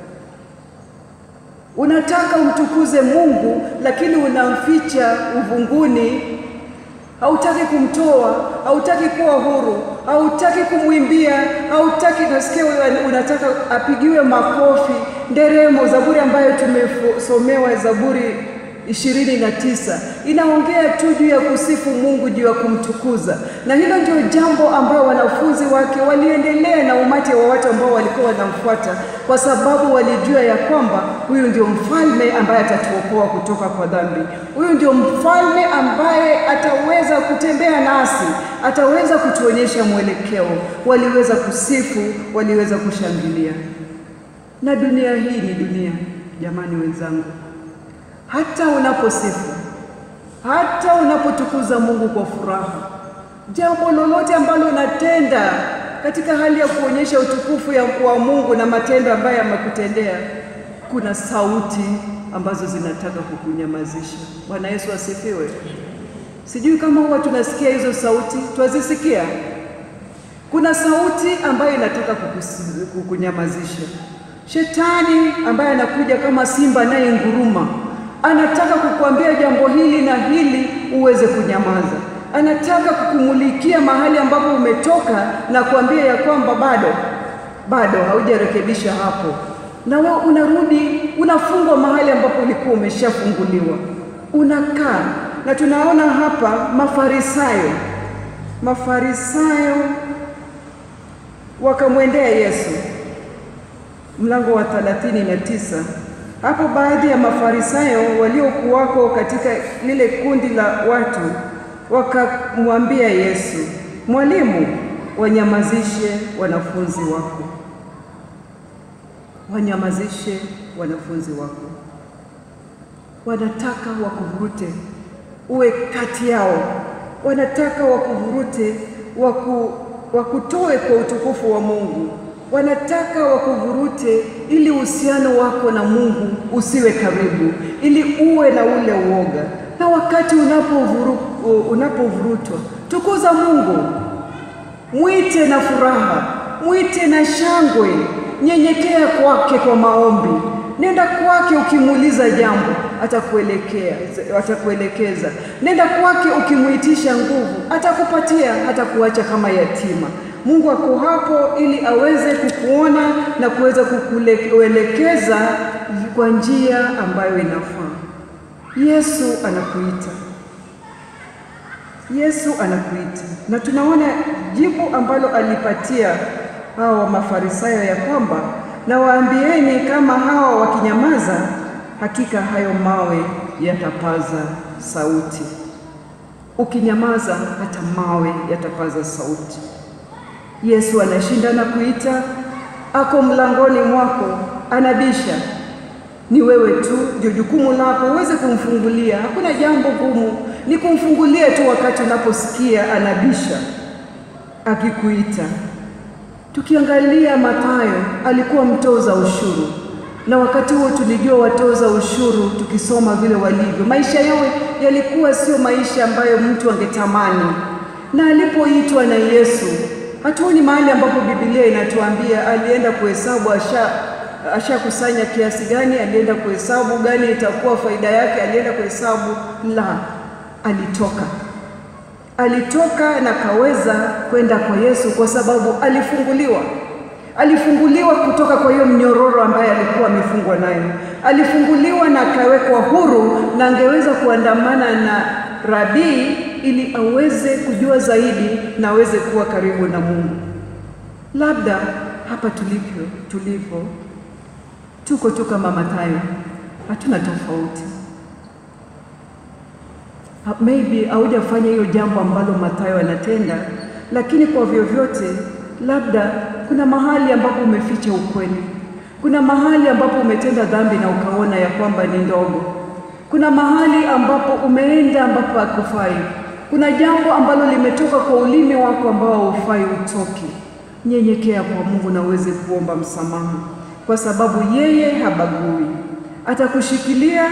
Unataka umtukuze Mungu lakini unamficha uvunguni, hautaki kumtoa, hautaki kuwa huru, hautaki kumwimbia, hautaki nasikia wewe unataka apigiwe makofi, nderemo. Zaburi ambayo tumesomewa Zaburi ishirini na tisa inaongea tu juu ya kusifu Mungu, juu ya kumtukuza, na hilo ndio jambo ambayo wanafunzi wake waliendelea na umati wa watu ambao walikuwa wanamfuata, kwa sababu walijua ya kwamba huyu ndio mfalme ambaye atatuokoa kutoka kwa dhambi. Huyu ndio mfalme ambaye ataweza kutembea nasi, ataweza kutuonyesha mwelekeo. Waliweza kusifu, waliweza kushangilia, na dunia hii ni dunia, jamani wenzangu hata unaposifu, hata unapotukuza Mungu kwa furaha, jambo lolote ambalo unatenda katika hali ya kuonyesha utukufu ya wa Mungu na matendo ambayo amekutendea, kuna sauti ambazo zinataka kukunyamazisha. Bwana Yesu asifiwe. Sijui kama huwa tunasikia hizo sauti, twazisikia. Kuna sauti ambayo inataka kukusi- kukunyamazisha. Shetani ambaye anakuja kama simba naye nguruma anataka kukuambia jambo hili na hili uweze kunyamaza. Anataka kukumulikia mahali ambapo umetoka na kuambia ya kwamba bado bado haujarekebisha hapo, na wewe unarudi unafungwa mahali ambapo ulikuwa umeshafunguliwa, unakaa. Na tunaona hapa Mafarisayo, Mafarisayo wakamwendea Yesu, mlango wa thelathini na tisa. Hapo baadhi ya Mafarisayo waliokuwako katika lile kundi la watu wakamwambia Yesu, Mwalimu, wanyamazishe wanafunzi wako, wanyamazishe wanafunzi wako. Wanataka wakuvurute uwe kati yao, wanataka wakuvurute waku, wakutoe kwa utukufu wa Mungu wanataka wakuvurute ili uhusiano wako na Mungu usiwe karibu, ili uwe na ule uoga. Na wakati unapovuru, unapovurutwa, tukuza Mungu, mwite na furaha, mwite na shangwe, nyenyekea kwake kwa maombi, nenda kwake ukimuuliza jambo, atakuelekea atakuelekeza. Nenda kwake ukimwitisha nguvu, atakupatia, hatakuacha kama yatima. Mungu ako hapo ili aweze kukuona na kuweza kukuelekeza kwa njia ambayo inafaa. Yesu anakuita, Yesu anakuita, na tunaona jibu ambalo alipatia hawa Mafarisayo ya kwamba na waambieni, kama hawa wakinyamaza, hakika hayo mawe yatapaza sauti. Ukinyamaza, hata mawe yatapaza sauti. Yesu anashinda na kuita, ako mlangoni mwako, anabisha. Ni wewe tu, ndio jukumu lako uweze kumfungulia. Hakuna jambo gumu, ni kumfungulia tu wakati unaposikia anabisha akikuita. Tukiangalia Mathayo alikuwa mtoza ushuru, na wakati huo tulijua watoza ushuru, tukisoma vile walivyo, maisha yao yalikuwa sio maisha ambayo mtu angetamani. Na alipoitwa na Yesu, hatuoni mahali ambapo Biblia inatuambia alienda kuhesabu asha ashakusanya kiasi gani, alienda kuhesabu gani itakuwa faida yake, alienda kuhesabu. La, alitoka alitoka na kaweza kwenda kwa Yesu kwa sababu alifunguliwa. Alifunguliwa kutoka kwa hiyo mnyororo ambaye alikuwa amefungwa nayo. Alifunguliwa na akawekwa huru, na angeweza kuandamana na rabii ili aweze kujua zaidi na aweze kuwa karibu na Mungu. Labda hapa tulipo tulipo tuko tu kama Mathayo, hatuna tofauti. Ha- maybe haujafanya hiyo jambo ambalo Mathayo anatenda, lakini kwa vyovyote, labda kuna mahali ambapo umeficha ukweli, kuna mahali ambapo umetenda dhambi na ukaona ya kwamba ni ndogo, kuna mahali ambapo umeenda ambapo hakufai, kuna jambo ambalo limetoka kwa ulimi wako ambao haufai utoke. Nyenyekea kwa Mungu na uweze kuomba msamaha, kwa sababu yeye habagui, atakushikilia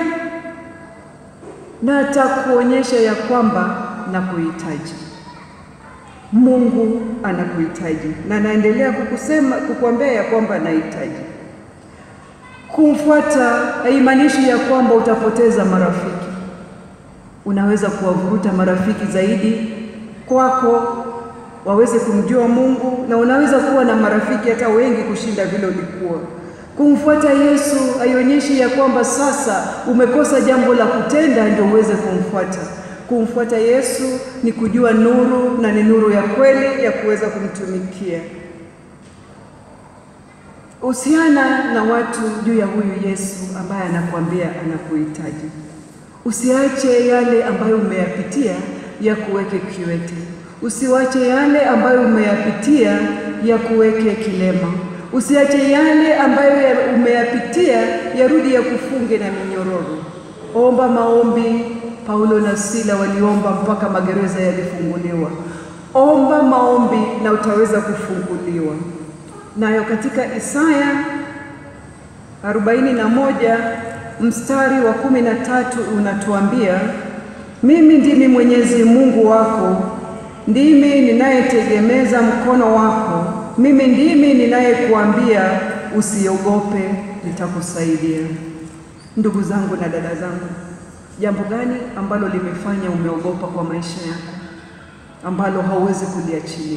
na atakuonyesha ya kwamba nakuhitaji. Mungu anakuhitaji na anaendelea kukusema kukuambia ya kwamba anahitaji. Kumfuata haimaanishi ya kwamba utapoteza marafiki. Unaweza kuwavuruta marafiki zaidi kwako waweze kumjua Mungu, na unaweza kuwa na marafiki hata wengi kushinda vile ulikuwa. Kumfuata Yesu haionyeshi ya kwamba sasa umekosa jambo la kutenda ndio uweze kumfuata. Kumfuata Yesu ni kujua nuru na ni nuru ya kweli ya kuweza kumtumikia. Usiana na watu juu ya huyu Yesu ambaye anakuambia anakuhitaji. Usiache yale ambayo umeyapitia ya kuweke kiwete. Usiwache yale ambayo umeyapitia ya kuweke kilema. Usiache yale ambayo ya umeyapitia yarudi ya kufunge na minyororo. Omba maombi. Paulo na Sila waliomba mpaka magereza yalifunguliwa. Omba maombi na utaweza kufunguliwa. Nayo katika Isaya arobaini na moja mstari wa kumi na tatu unatuambia, mimi ndimi Mwenyezi Mungu wako, ndimi ninayetegemeza mkono wako, mimi ndimi ninayekuambia usiogope, nitakusaidia. Ndugu zangu na dada zangu, jambo gani ambalo limefanya umeogopa kwa maisha yako, ambalo hauwezi kuliachilia?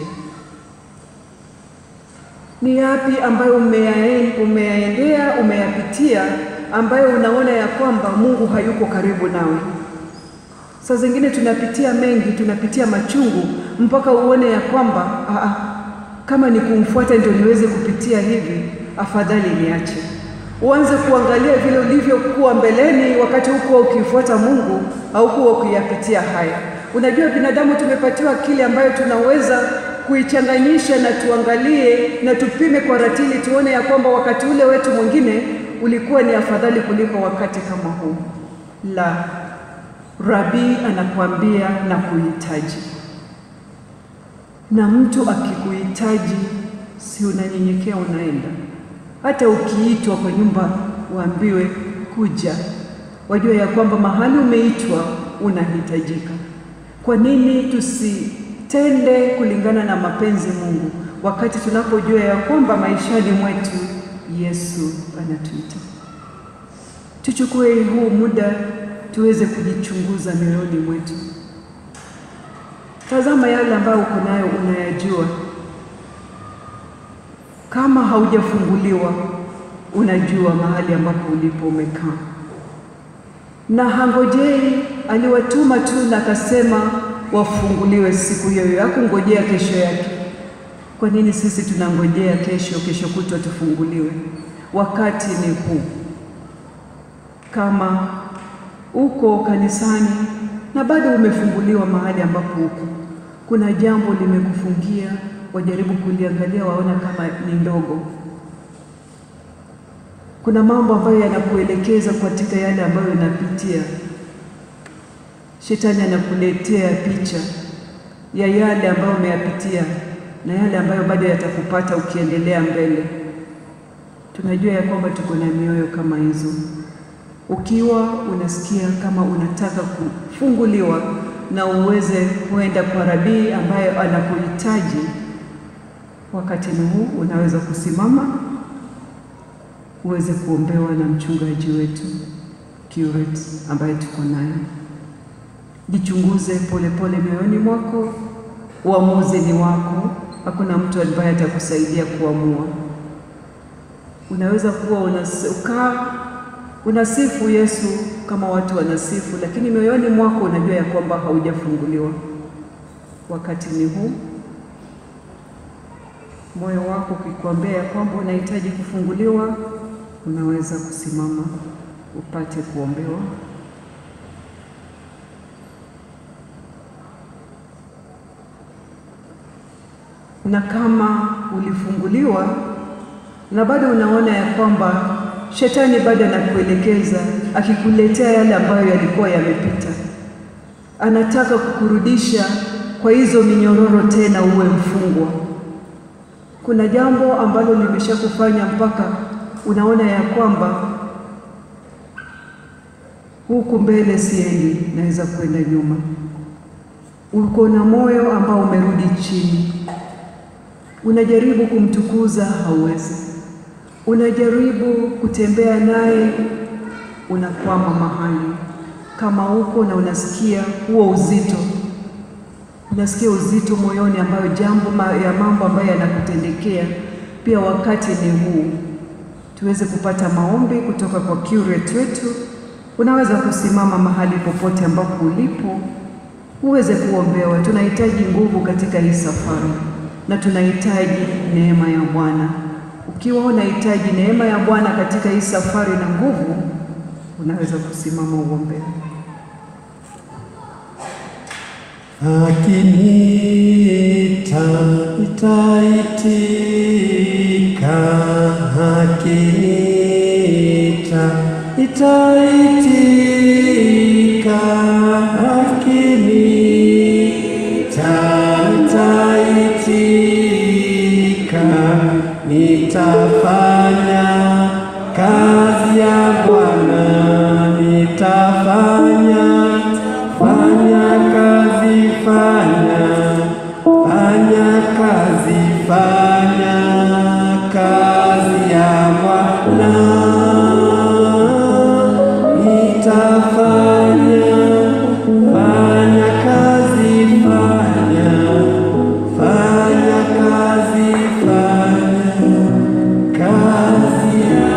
Ni yapi ambayo umeyaen- umeyaendea, umeyapitia, ambayo unaona ya kwamba Mungu hayuko karibu nawe? Saa zingine tunapitia mengi, tunapitia machungu mpaka uone ya kwamba aa, kama ni kumfuata ndio niweze kupitia hivi, afadhali niache. Uanze kuangalia vile ulivyokuwa mbeleni, wakati hukuwa ukifuata Mungu au kuwa ukiyapitia haya. Unajua, binadamu tumepatiwa akili ambayo tunaweza kuichanganyisha na tuangalie na tupime kwa ratili, tuone ya kwamba wakati ule wetu mwingine ulikuwa ni afadhali kuliko wakati kama huu. La, Rabii anakuambia na kuhitaji, na mtu akikuhitaji, si unanyenyekea unaenda. Hata ukiitwa kwa nyumba uambiwe kuja, wajua ya kwamba mahali umeitwa unahitajika. Kwa nini tusitende kulingana na mapenzi Mungu wakati tunapojua ya kwamba maishani mwetu Yesu anatuita? Tuchukue huu muda tuweze kujichunguza mioyoni mwetu. Tazama yale ambayo uko nayo unayajua. Kama haujafunguliwa, unajua mahali ambapo ulipo umekaa, na hangojei. Aliwatuma tu na akasema wafunguliwe siku hiyo hiyo, hakungojea kesho yake. Kwa nini sisi tunangojea kesho, kesho kutwa tufunguliwe? Wakati ni huu. Kama uko kanisani na bado umefunguliwa mahali ambapo uko, kuna jambo limekufungia, wajaribu kuliangalia, waona kama ni ndogo. Kuna mambo ambayo yanakuelekeza katika yale ambayo unapitia. Shetani anakuletea picha ya yale ambayo umeyapitia, na yale ambayo bado yatakupata ukiendelea mbele. Tunajua ya kwamba tuko na mioyo kama hizo. Ukiwa unasikia kama unataka kufunguliwa na uweze kuenda kwa rabii ambaye anakuhitaji, wakati ni huu, unaweza kusimama uweze kuombewa na mchungaji wetu curate ambaye tuko naye. Jichunguze polepole mioyoni mwako, uamuzi ni wako. Hakuna mtu ambaye atakusaidia kuamua. Unaweza kuwa unakaa unasifu Yesu kama watu wanasifu, lakini mioyoni mwako unajua ya kwamba haujafunguliwa. Wakati ni huu, moyo wako ukikwambia ya kwamba unahitaji kufunguliwa, unaweza kusimama upate kuombewa. Na kama ulifunguliwa na bado unaona ya kwamba shetani bado anakuelekeza akikuletea yale ambayo yalikuwa yamepita, anataka kukurudisha kwa hizo minyororo tena, uwe mfungwa. Kuna jambo ambalo limeshakufanya mpaka unaona ya kwamba huku mbele siendi, naweza kwenda nyuma. Uko na moyo ambao umerudi chini, unajaribu kumtukuza, hauwezi. Unajaribu kutembea naye, unakwama mahali kama uko na unasikia huo uzito, unasikia uzito moyoni, ambayo jambo ma, ya mambo ambayo yanakutendekea pia. Wakati ni huu tuweze kupata maombi kutoka kwa curate wetu. Unaweza kusimama mahali popote ambapo ulipo uweze kuombewa. Tunahitaji nguvu katika hii safari na tunahitaji neema ya Bwana. Ukiwa unahitaji neema ya Bwana katika hii safari na nguvu, unaweza kusimama uombewe. Akiniita nitaitika, akiniita nitaitika, akiniita nitaitika, nitafanya kazi ya Bwana, nitafanya fanya kazi, fanya fanya kazi, fanya kazi ya Bwana, nitafanya fanya kazi, fanya fanya kazi, fanya kazi ya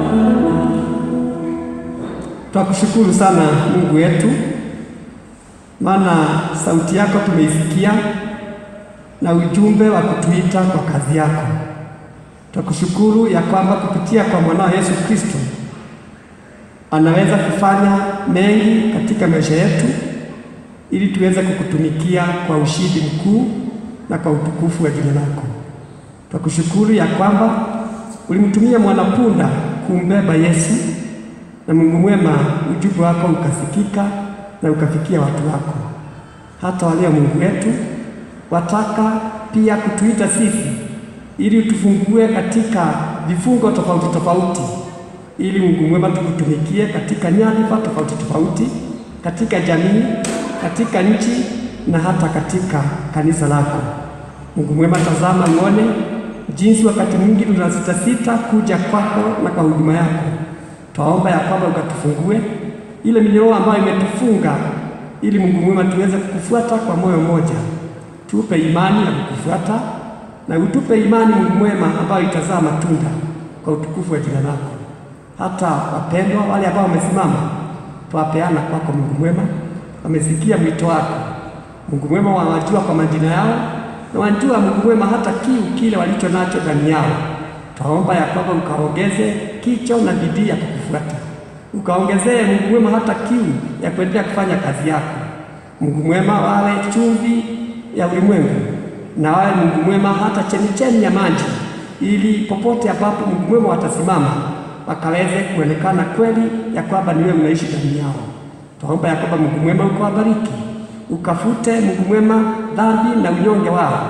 Twakushukuru sana Mungu wetu, maana sauti yako tumeisikia na ujumbe wa kutuita kwa kazi yako. Twakushukuru ya kwamba kupitia kwa mwanao Yesu Kristo anaweza kufanya mengi katika maisha yetu ili tuweze kukutumikia kwa ushindi mkuu na kwa utukufu wa jina lako. Twakushukuru ya kwamba ulimtumia mwanapunda kumbeba Yesu na Mungu mwema, ujumbe wako ukasikika na ukafikia watu wako. Hata walio Mungu wetu wataka pia kutuita sisi ili utufungue katika vifungo tofauti tofauti, ili Mungu mwema tukutumikie katika nyadhifa tofauti tofauti, katika jamii, katika nchi na hata katika kanisa lako. Mungu mwema, tazama uone jinsi wakati mwingi tunasitasita kuja kwako na kwa huduma yako. Twaomba ya kwamba ukatufungue ile minyororo ambayo imetufunga, ili Mungu mwema tuweze kukufuata kwa moyo mmoja. Tupe imani ya kukufuata na utupe imani Mungu mwema ambayo itazaa matunda kwa utukufu wa jina lako. Hata wapendwa wale ambao wamesimama, twapeana kwako Mungu mwema, wamesikia mwito wako Mungu mwema, wawajua kwa majina yao na wajua Mungu mwema hata kiu kile walicho nacho ndani yao. Twaomba ya kwamba ukaongeze kicho na bidii ya kukufuata, ukaongezee Mungu mwema hata kiu ya kuendelea kufanya kazi yako. Mungu mwema, wawe chumvi ya ulimwengu na wawe Mungu mwema hata chemichemi ya maji, ili popote ambapo Mungu mwema watasimama wakaweze kuonekana kweli ya kwamba ni wewe unaishi ndani yao. Twaomba ya kwamba Mungu mwema ukawabariki, ukafute Mungu mwema dhambi na unyonge wao,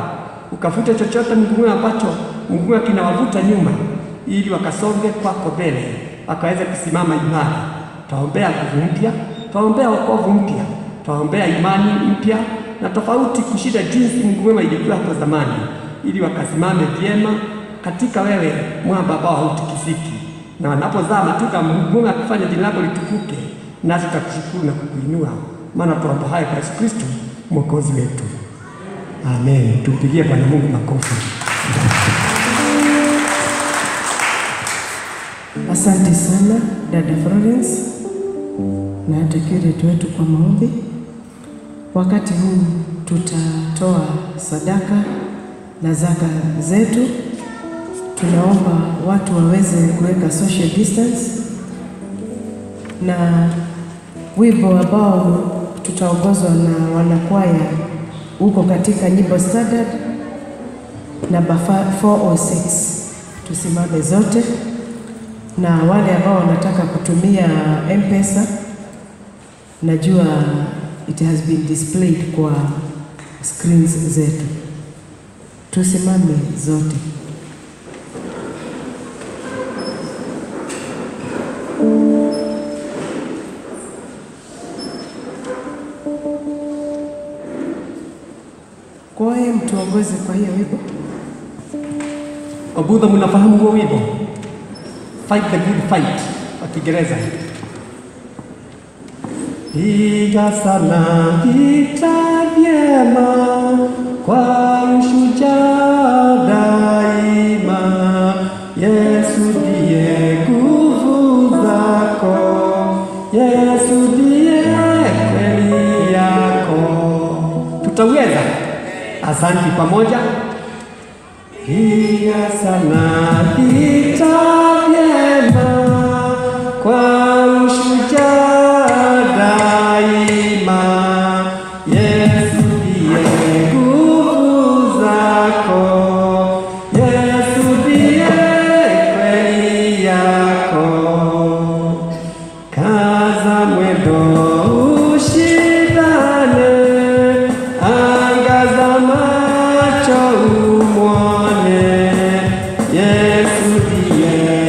ukafute chochote Mungu mwema ambacho Mungu mwema kinawavuta nyuma, ili wakasonge kwako mbele, wakaweze kusimama imara. Twaombea nguvu mpya, twaombea wokovu mpya, twaombea imani mpya na tofauti kushinda jinsi Mungu mwema ilikuwa hapo zamani, ili wakasimame vyema katika wewe, mwamba ambao hautikisiki, na wanapozaa matunda Mungu mwema akifanya jina lako litukuke, nasi tutakushukuru na kukuinua, maana tuomba haya kwa Yesu Kristo mwokozi wetu, amen. Tumpigie Bwana Mungu makofi. Asante sana dada Florence na hata curate wetu kwa maombi. Wakati huu tutatoa sadaka na zaka zetu. Tunaomba watu waweze kuweka social distance, na wimbo ambao tutaongozwa na wanakwaya huko katika nyimbo standard namba 406. Tusimame zote na wale ambao wanataka kutumia M-Pesa, najua it has been displayed kwa screens zetu. Tusimame zote. Kwa hiyo mtuongoze kwa hiyo wimbo. Wabudha, mnafahamu huo wimbo fight the good fight kwa Kiingereza? Piga sana vita vyema kwa ushujaa daima, Yesu ndiye nguvu zako, Yesu ndiye kweli yako. Tutaweza? Asante pamoja. Piga sana vita vyema kwa ushujaa daima, Yesu ndiye nguvu zako, Yesu ndiye kweli yako. Kaza mwendo ushindane, angaza macho umwone, Yesu ndiye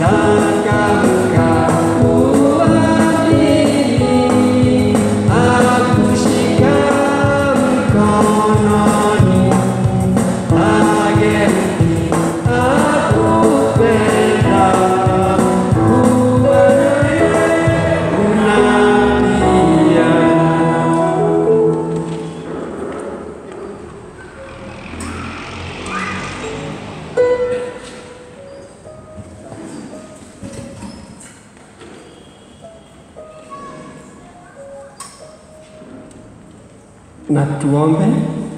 changamka kuamini, akushika mkononi, ageuki akupenda, kuwa naye unalia. na tuombe.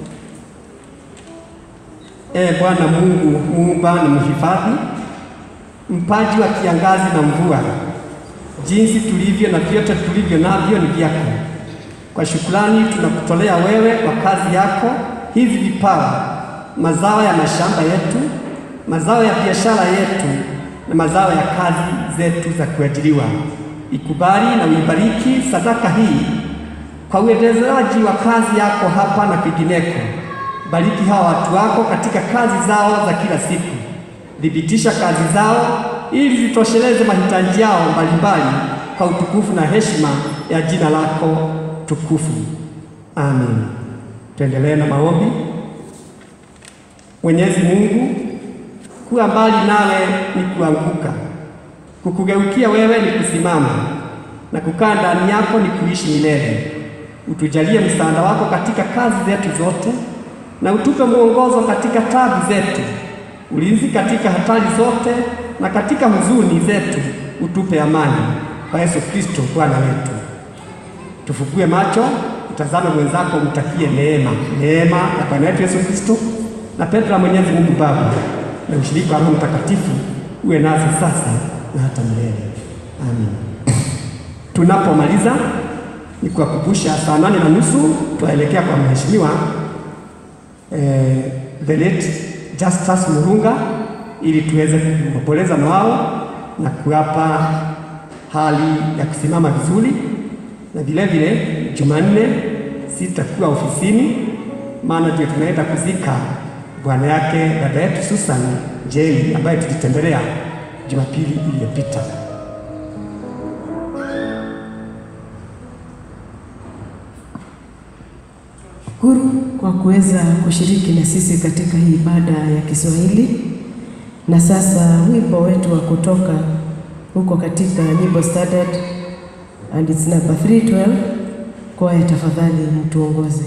Ee Bwana Mungu muumba na mhifadhi, mpaji wa kiangazi na mvua, jinsi tulivyo na vyote tulivyo navyo ni vyako. Kwa shukrani tunakutolea wewe kwa kazi yako hivi vipawa, mazao ya mashamba yetu, mazao ya biashara yetu na mazao ya kazi zetu za kuajiriwa. Ikubali na uibariki sadaka hii kwa uendelezaji wa kazi yako hapa na kwingineko. Bariki hawa watu wako katika kazi zao za kila siku, thibitisha kazi zao ili zitosheleze mahitaji yao mbalimbali kwa utukufu na heshima ya jina lako tukufu. Amen. Tuendelee na maombi. Mwenyezi Mungu, kuwa mbali nawe ni kuanguka, kukugeukia wewe ni kusimama, na kukaa ndani yako ni kuishi milele. Utujalie msaada wako katika kazi zetu zote, na utupe mwongozo katika tabu zetu, ulinzi katika hatari zote, na katika huzuni zetu utupe amani. Kwa Yesu Kristo Bwana wetu. Tufugue macho, utazame mwenzako, umtakie neema, neema ya Bwana wetu Yesu Kristo na pendo la Mwenyezi Mungu Baba na ushirika wa Roho Mtakatifu uwe nasi sasa na hata milele. Amen. Tunapomaliza ni kuwakumbusha saa nane na nusu twaelekea kwa mheshimiwa eh, the late Justus Murunga ili tuweze kuomboleza na wao na kuwapa hali ya kusimama vizuri, na vile vile Jumanne sitakuwa ofisini, maana ndio tunaenda kuzika bwana yake dada yetu Susan Jeli ambaye tulitembelea Jumapili iliyopita. Shukuru kwa kuweza kushiriki na sisi katika hii ibada ya Kiswahili. Na sasa wimbo wetu wa kutoka huko katika nyimbo standard and it's number 312. Kwaya, tafadhali mtuongoze.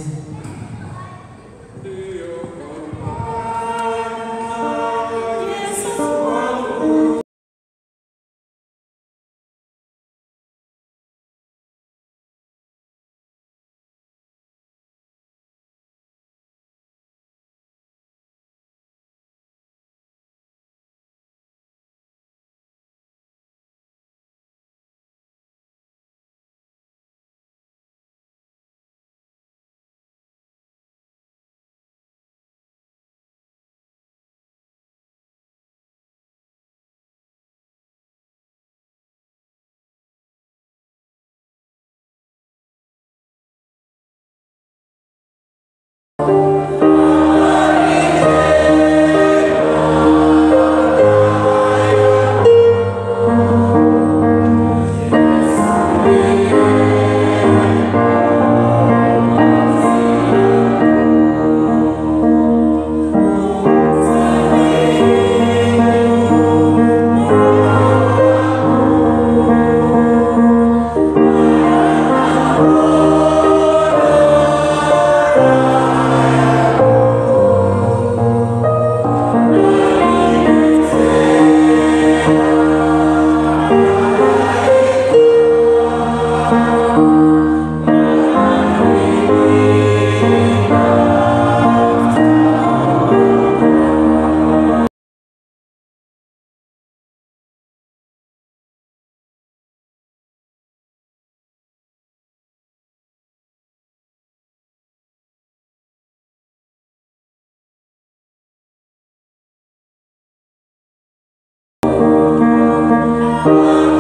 Thank you.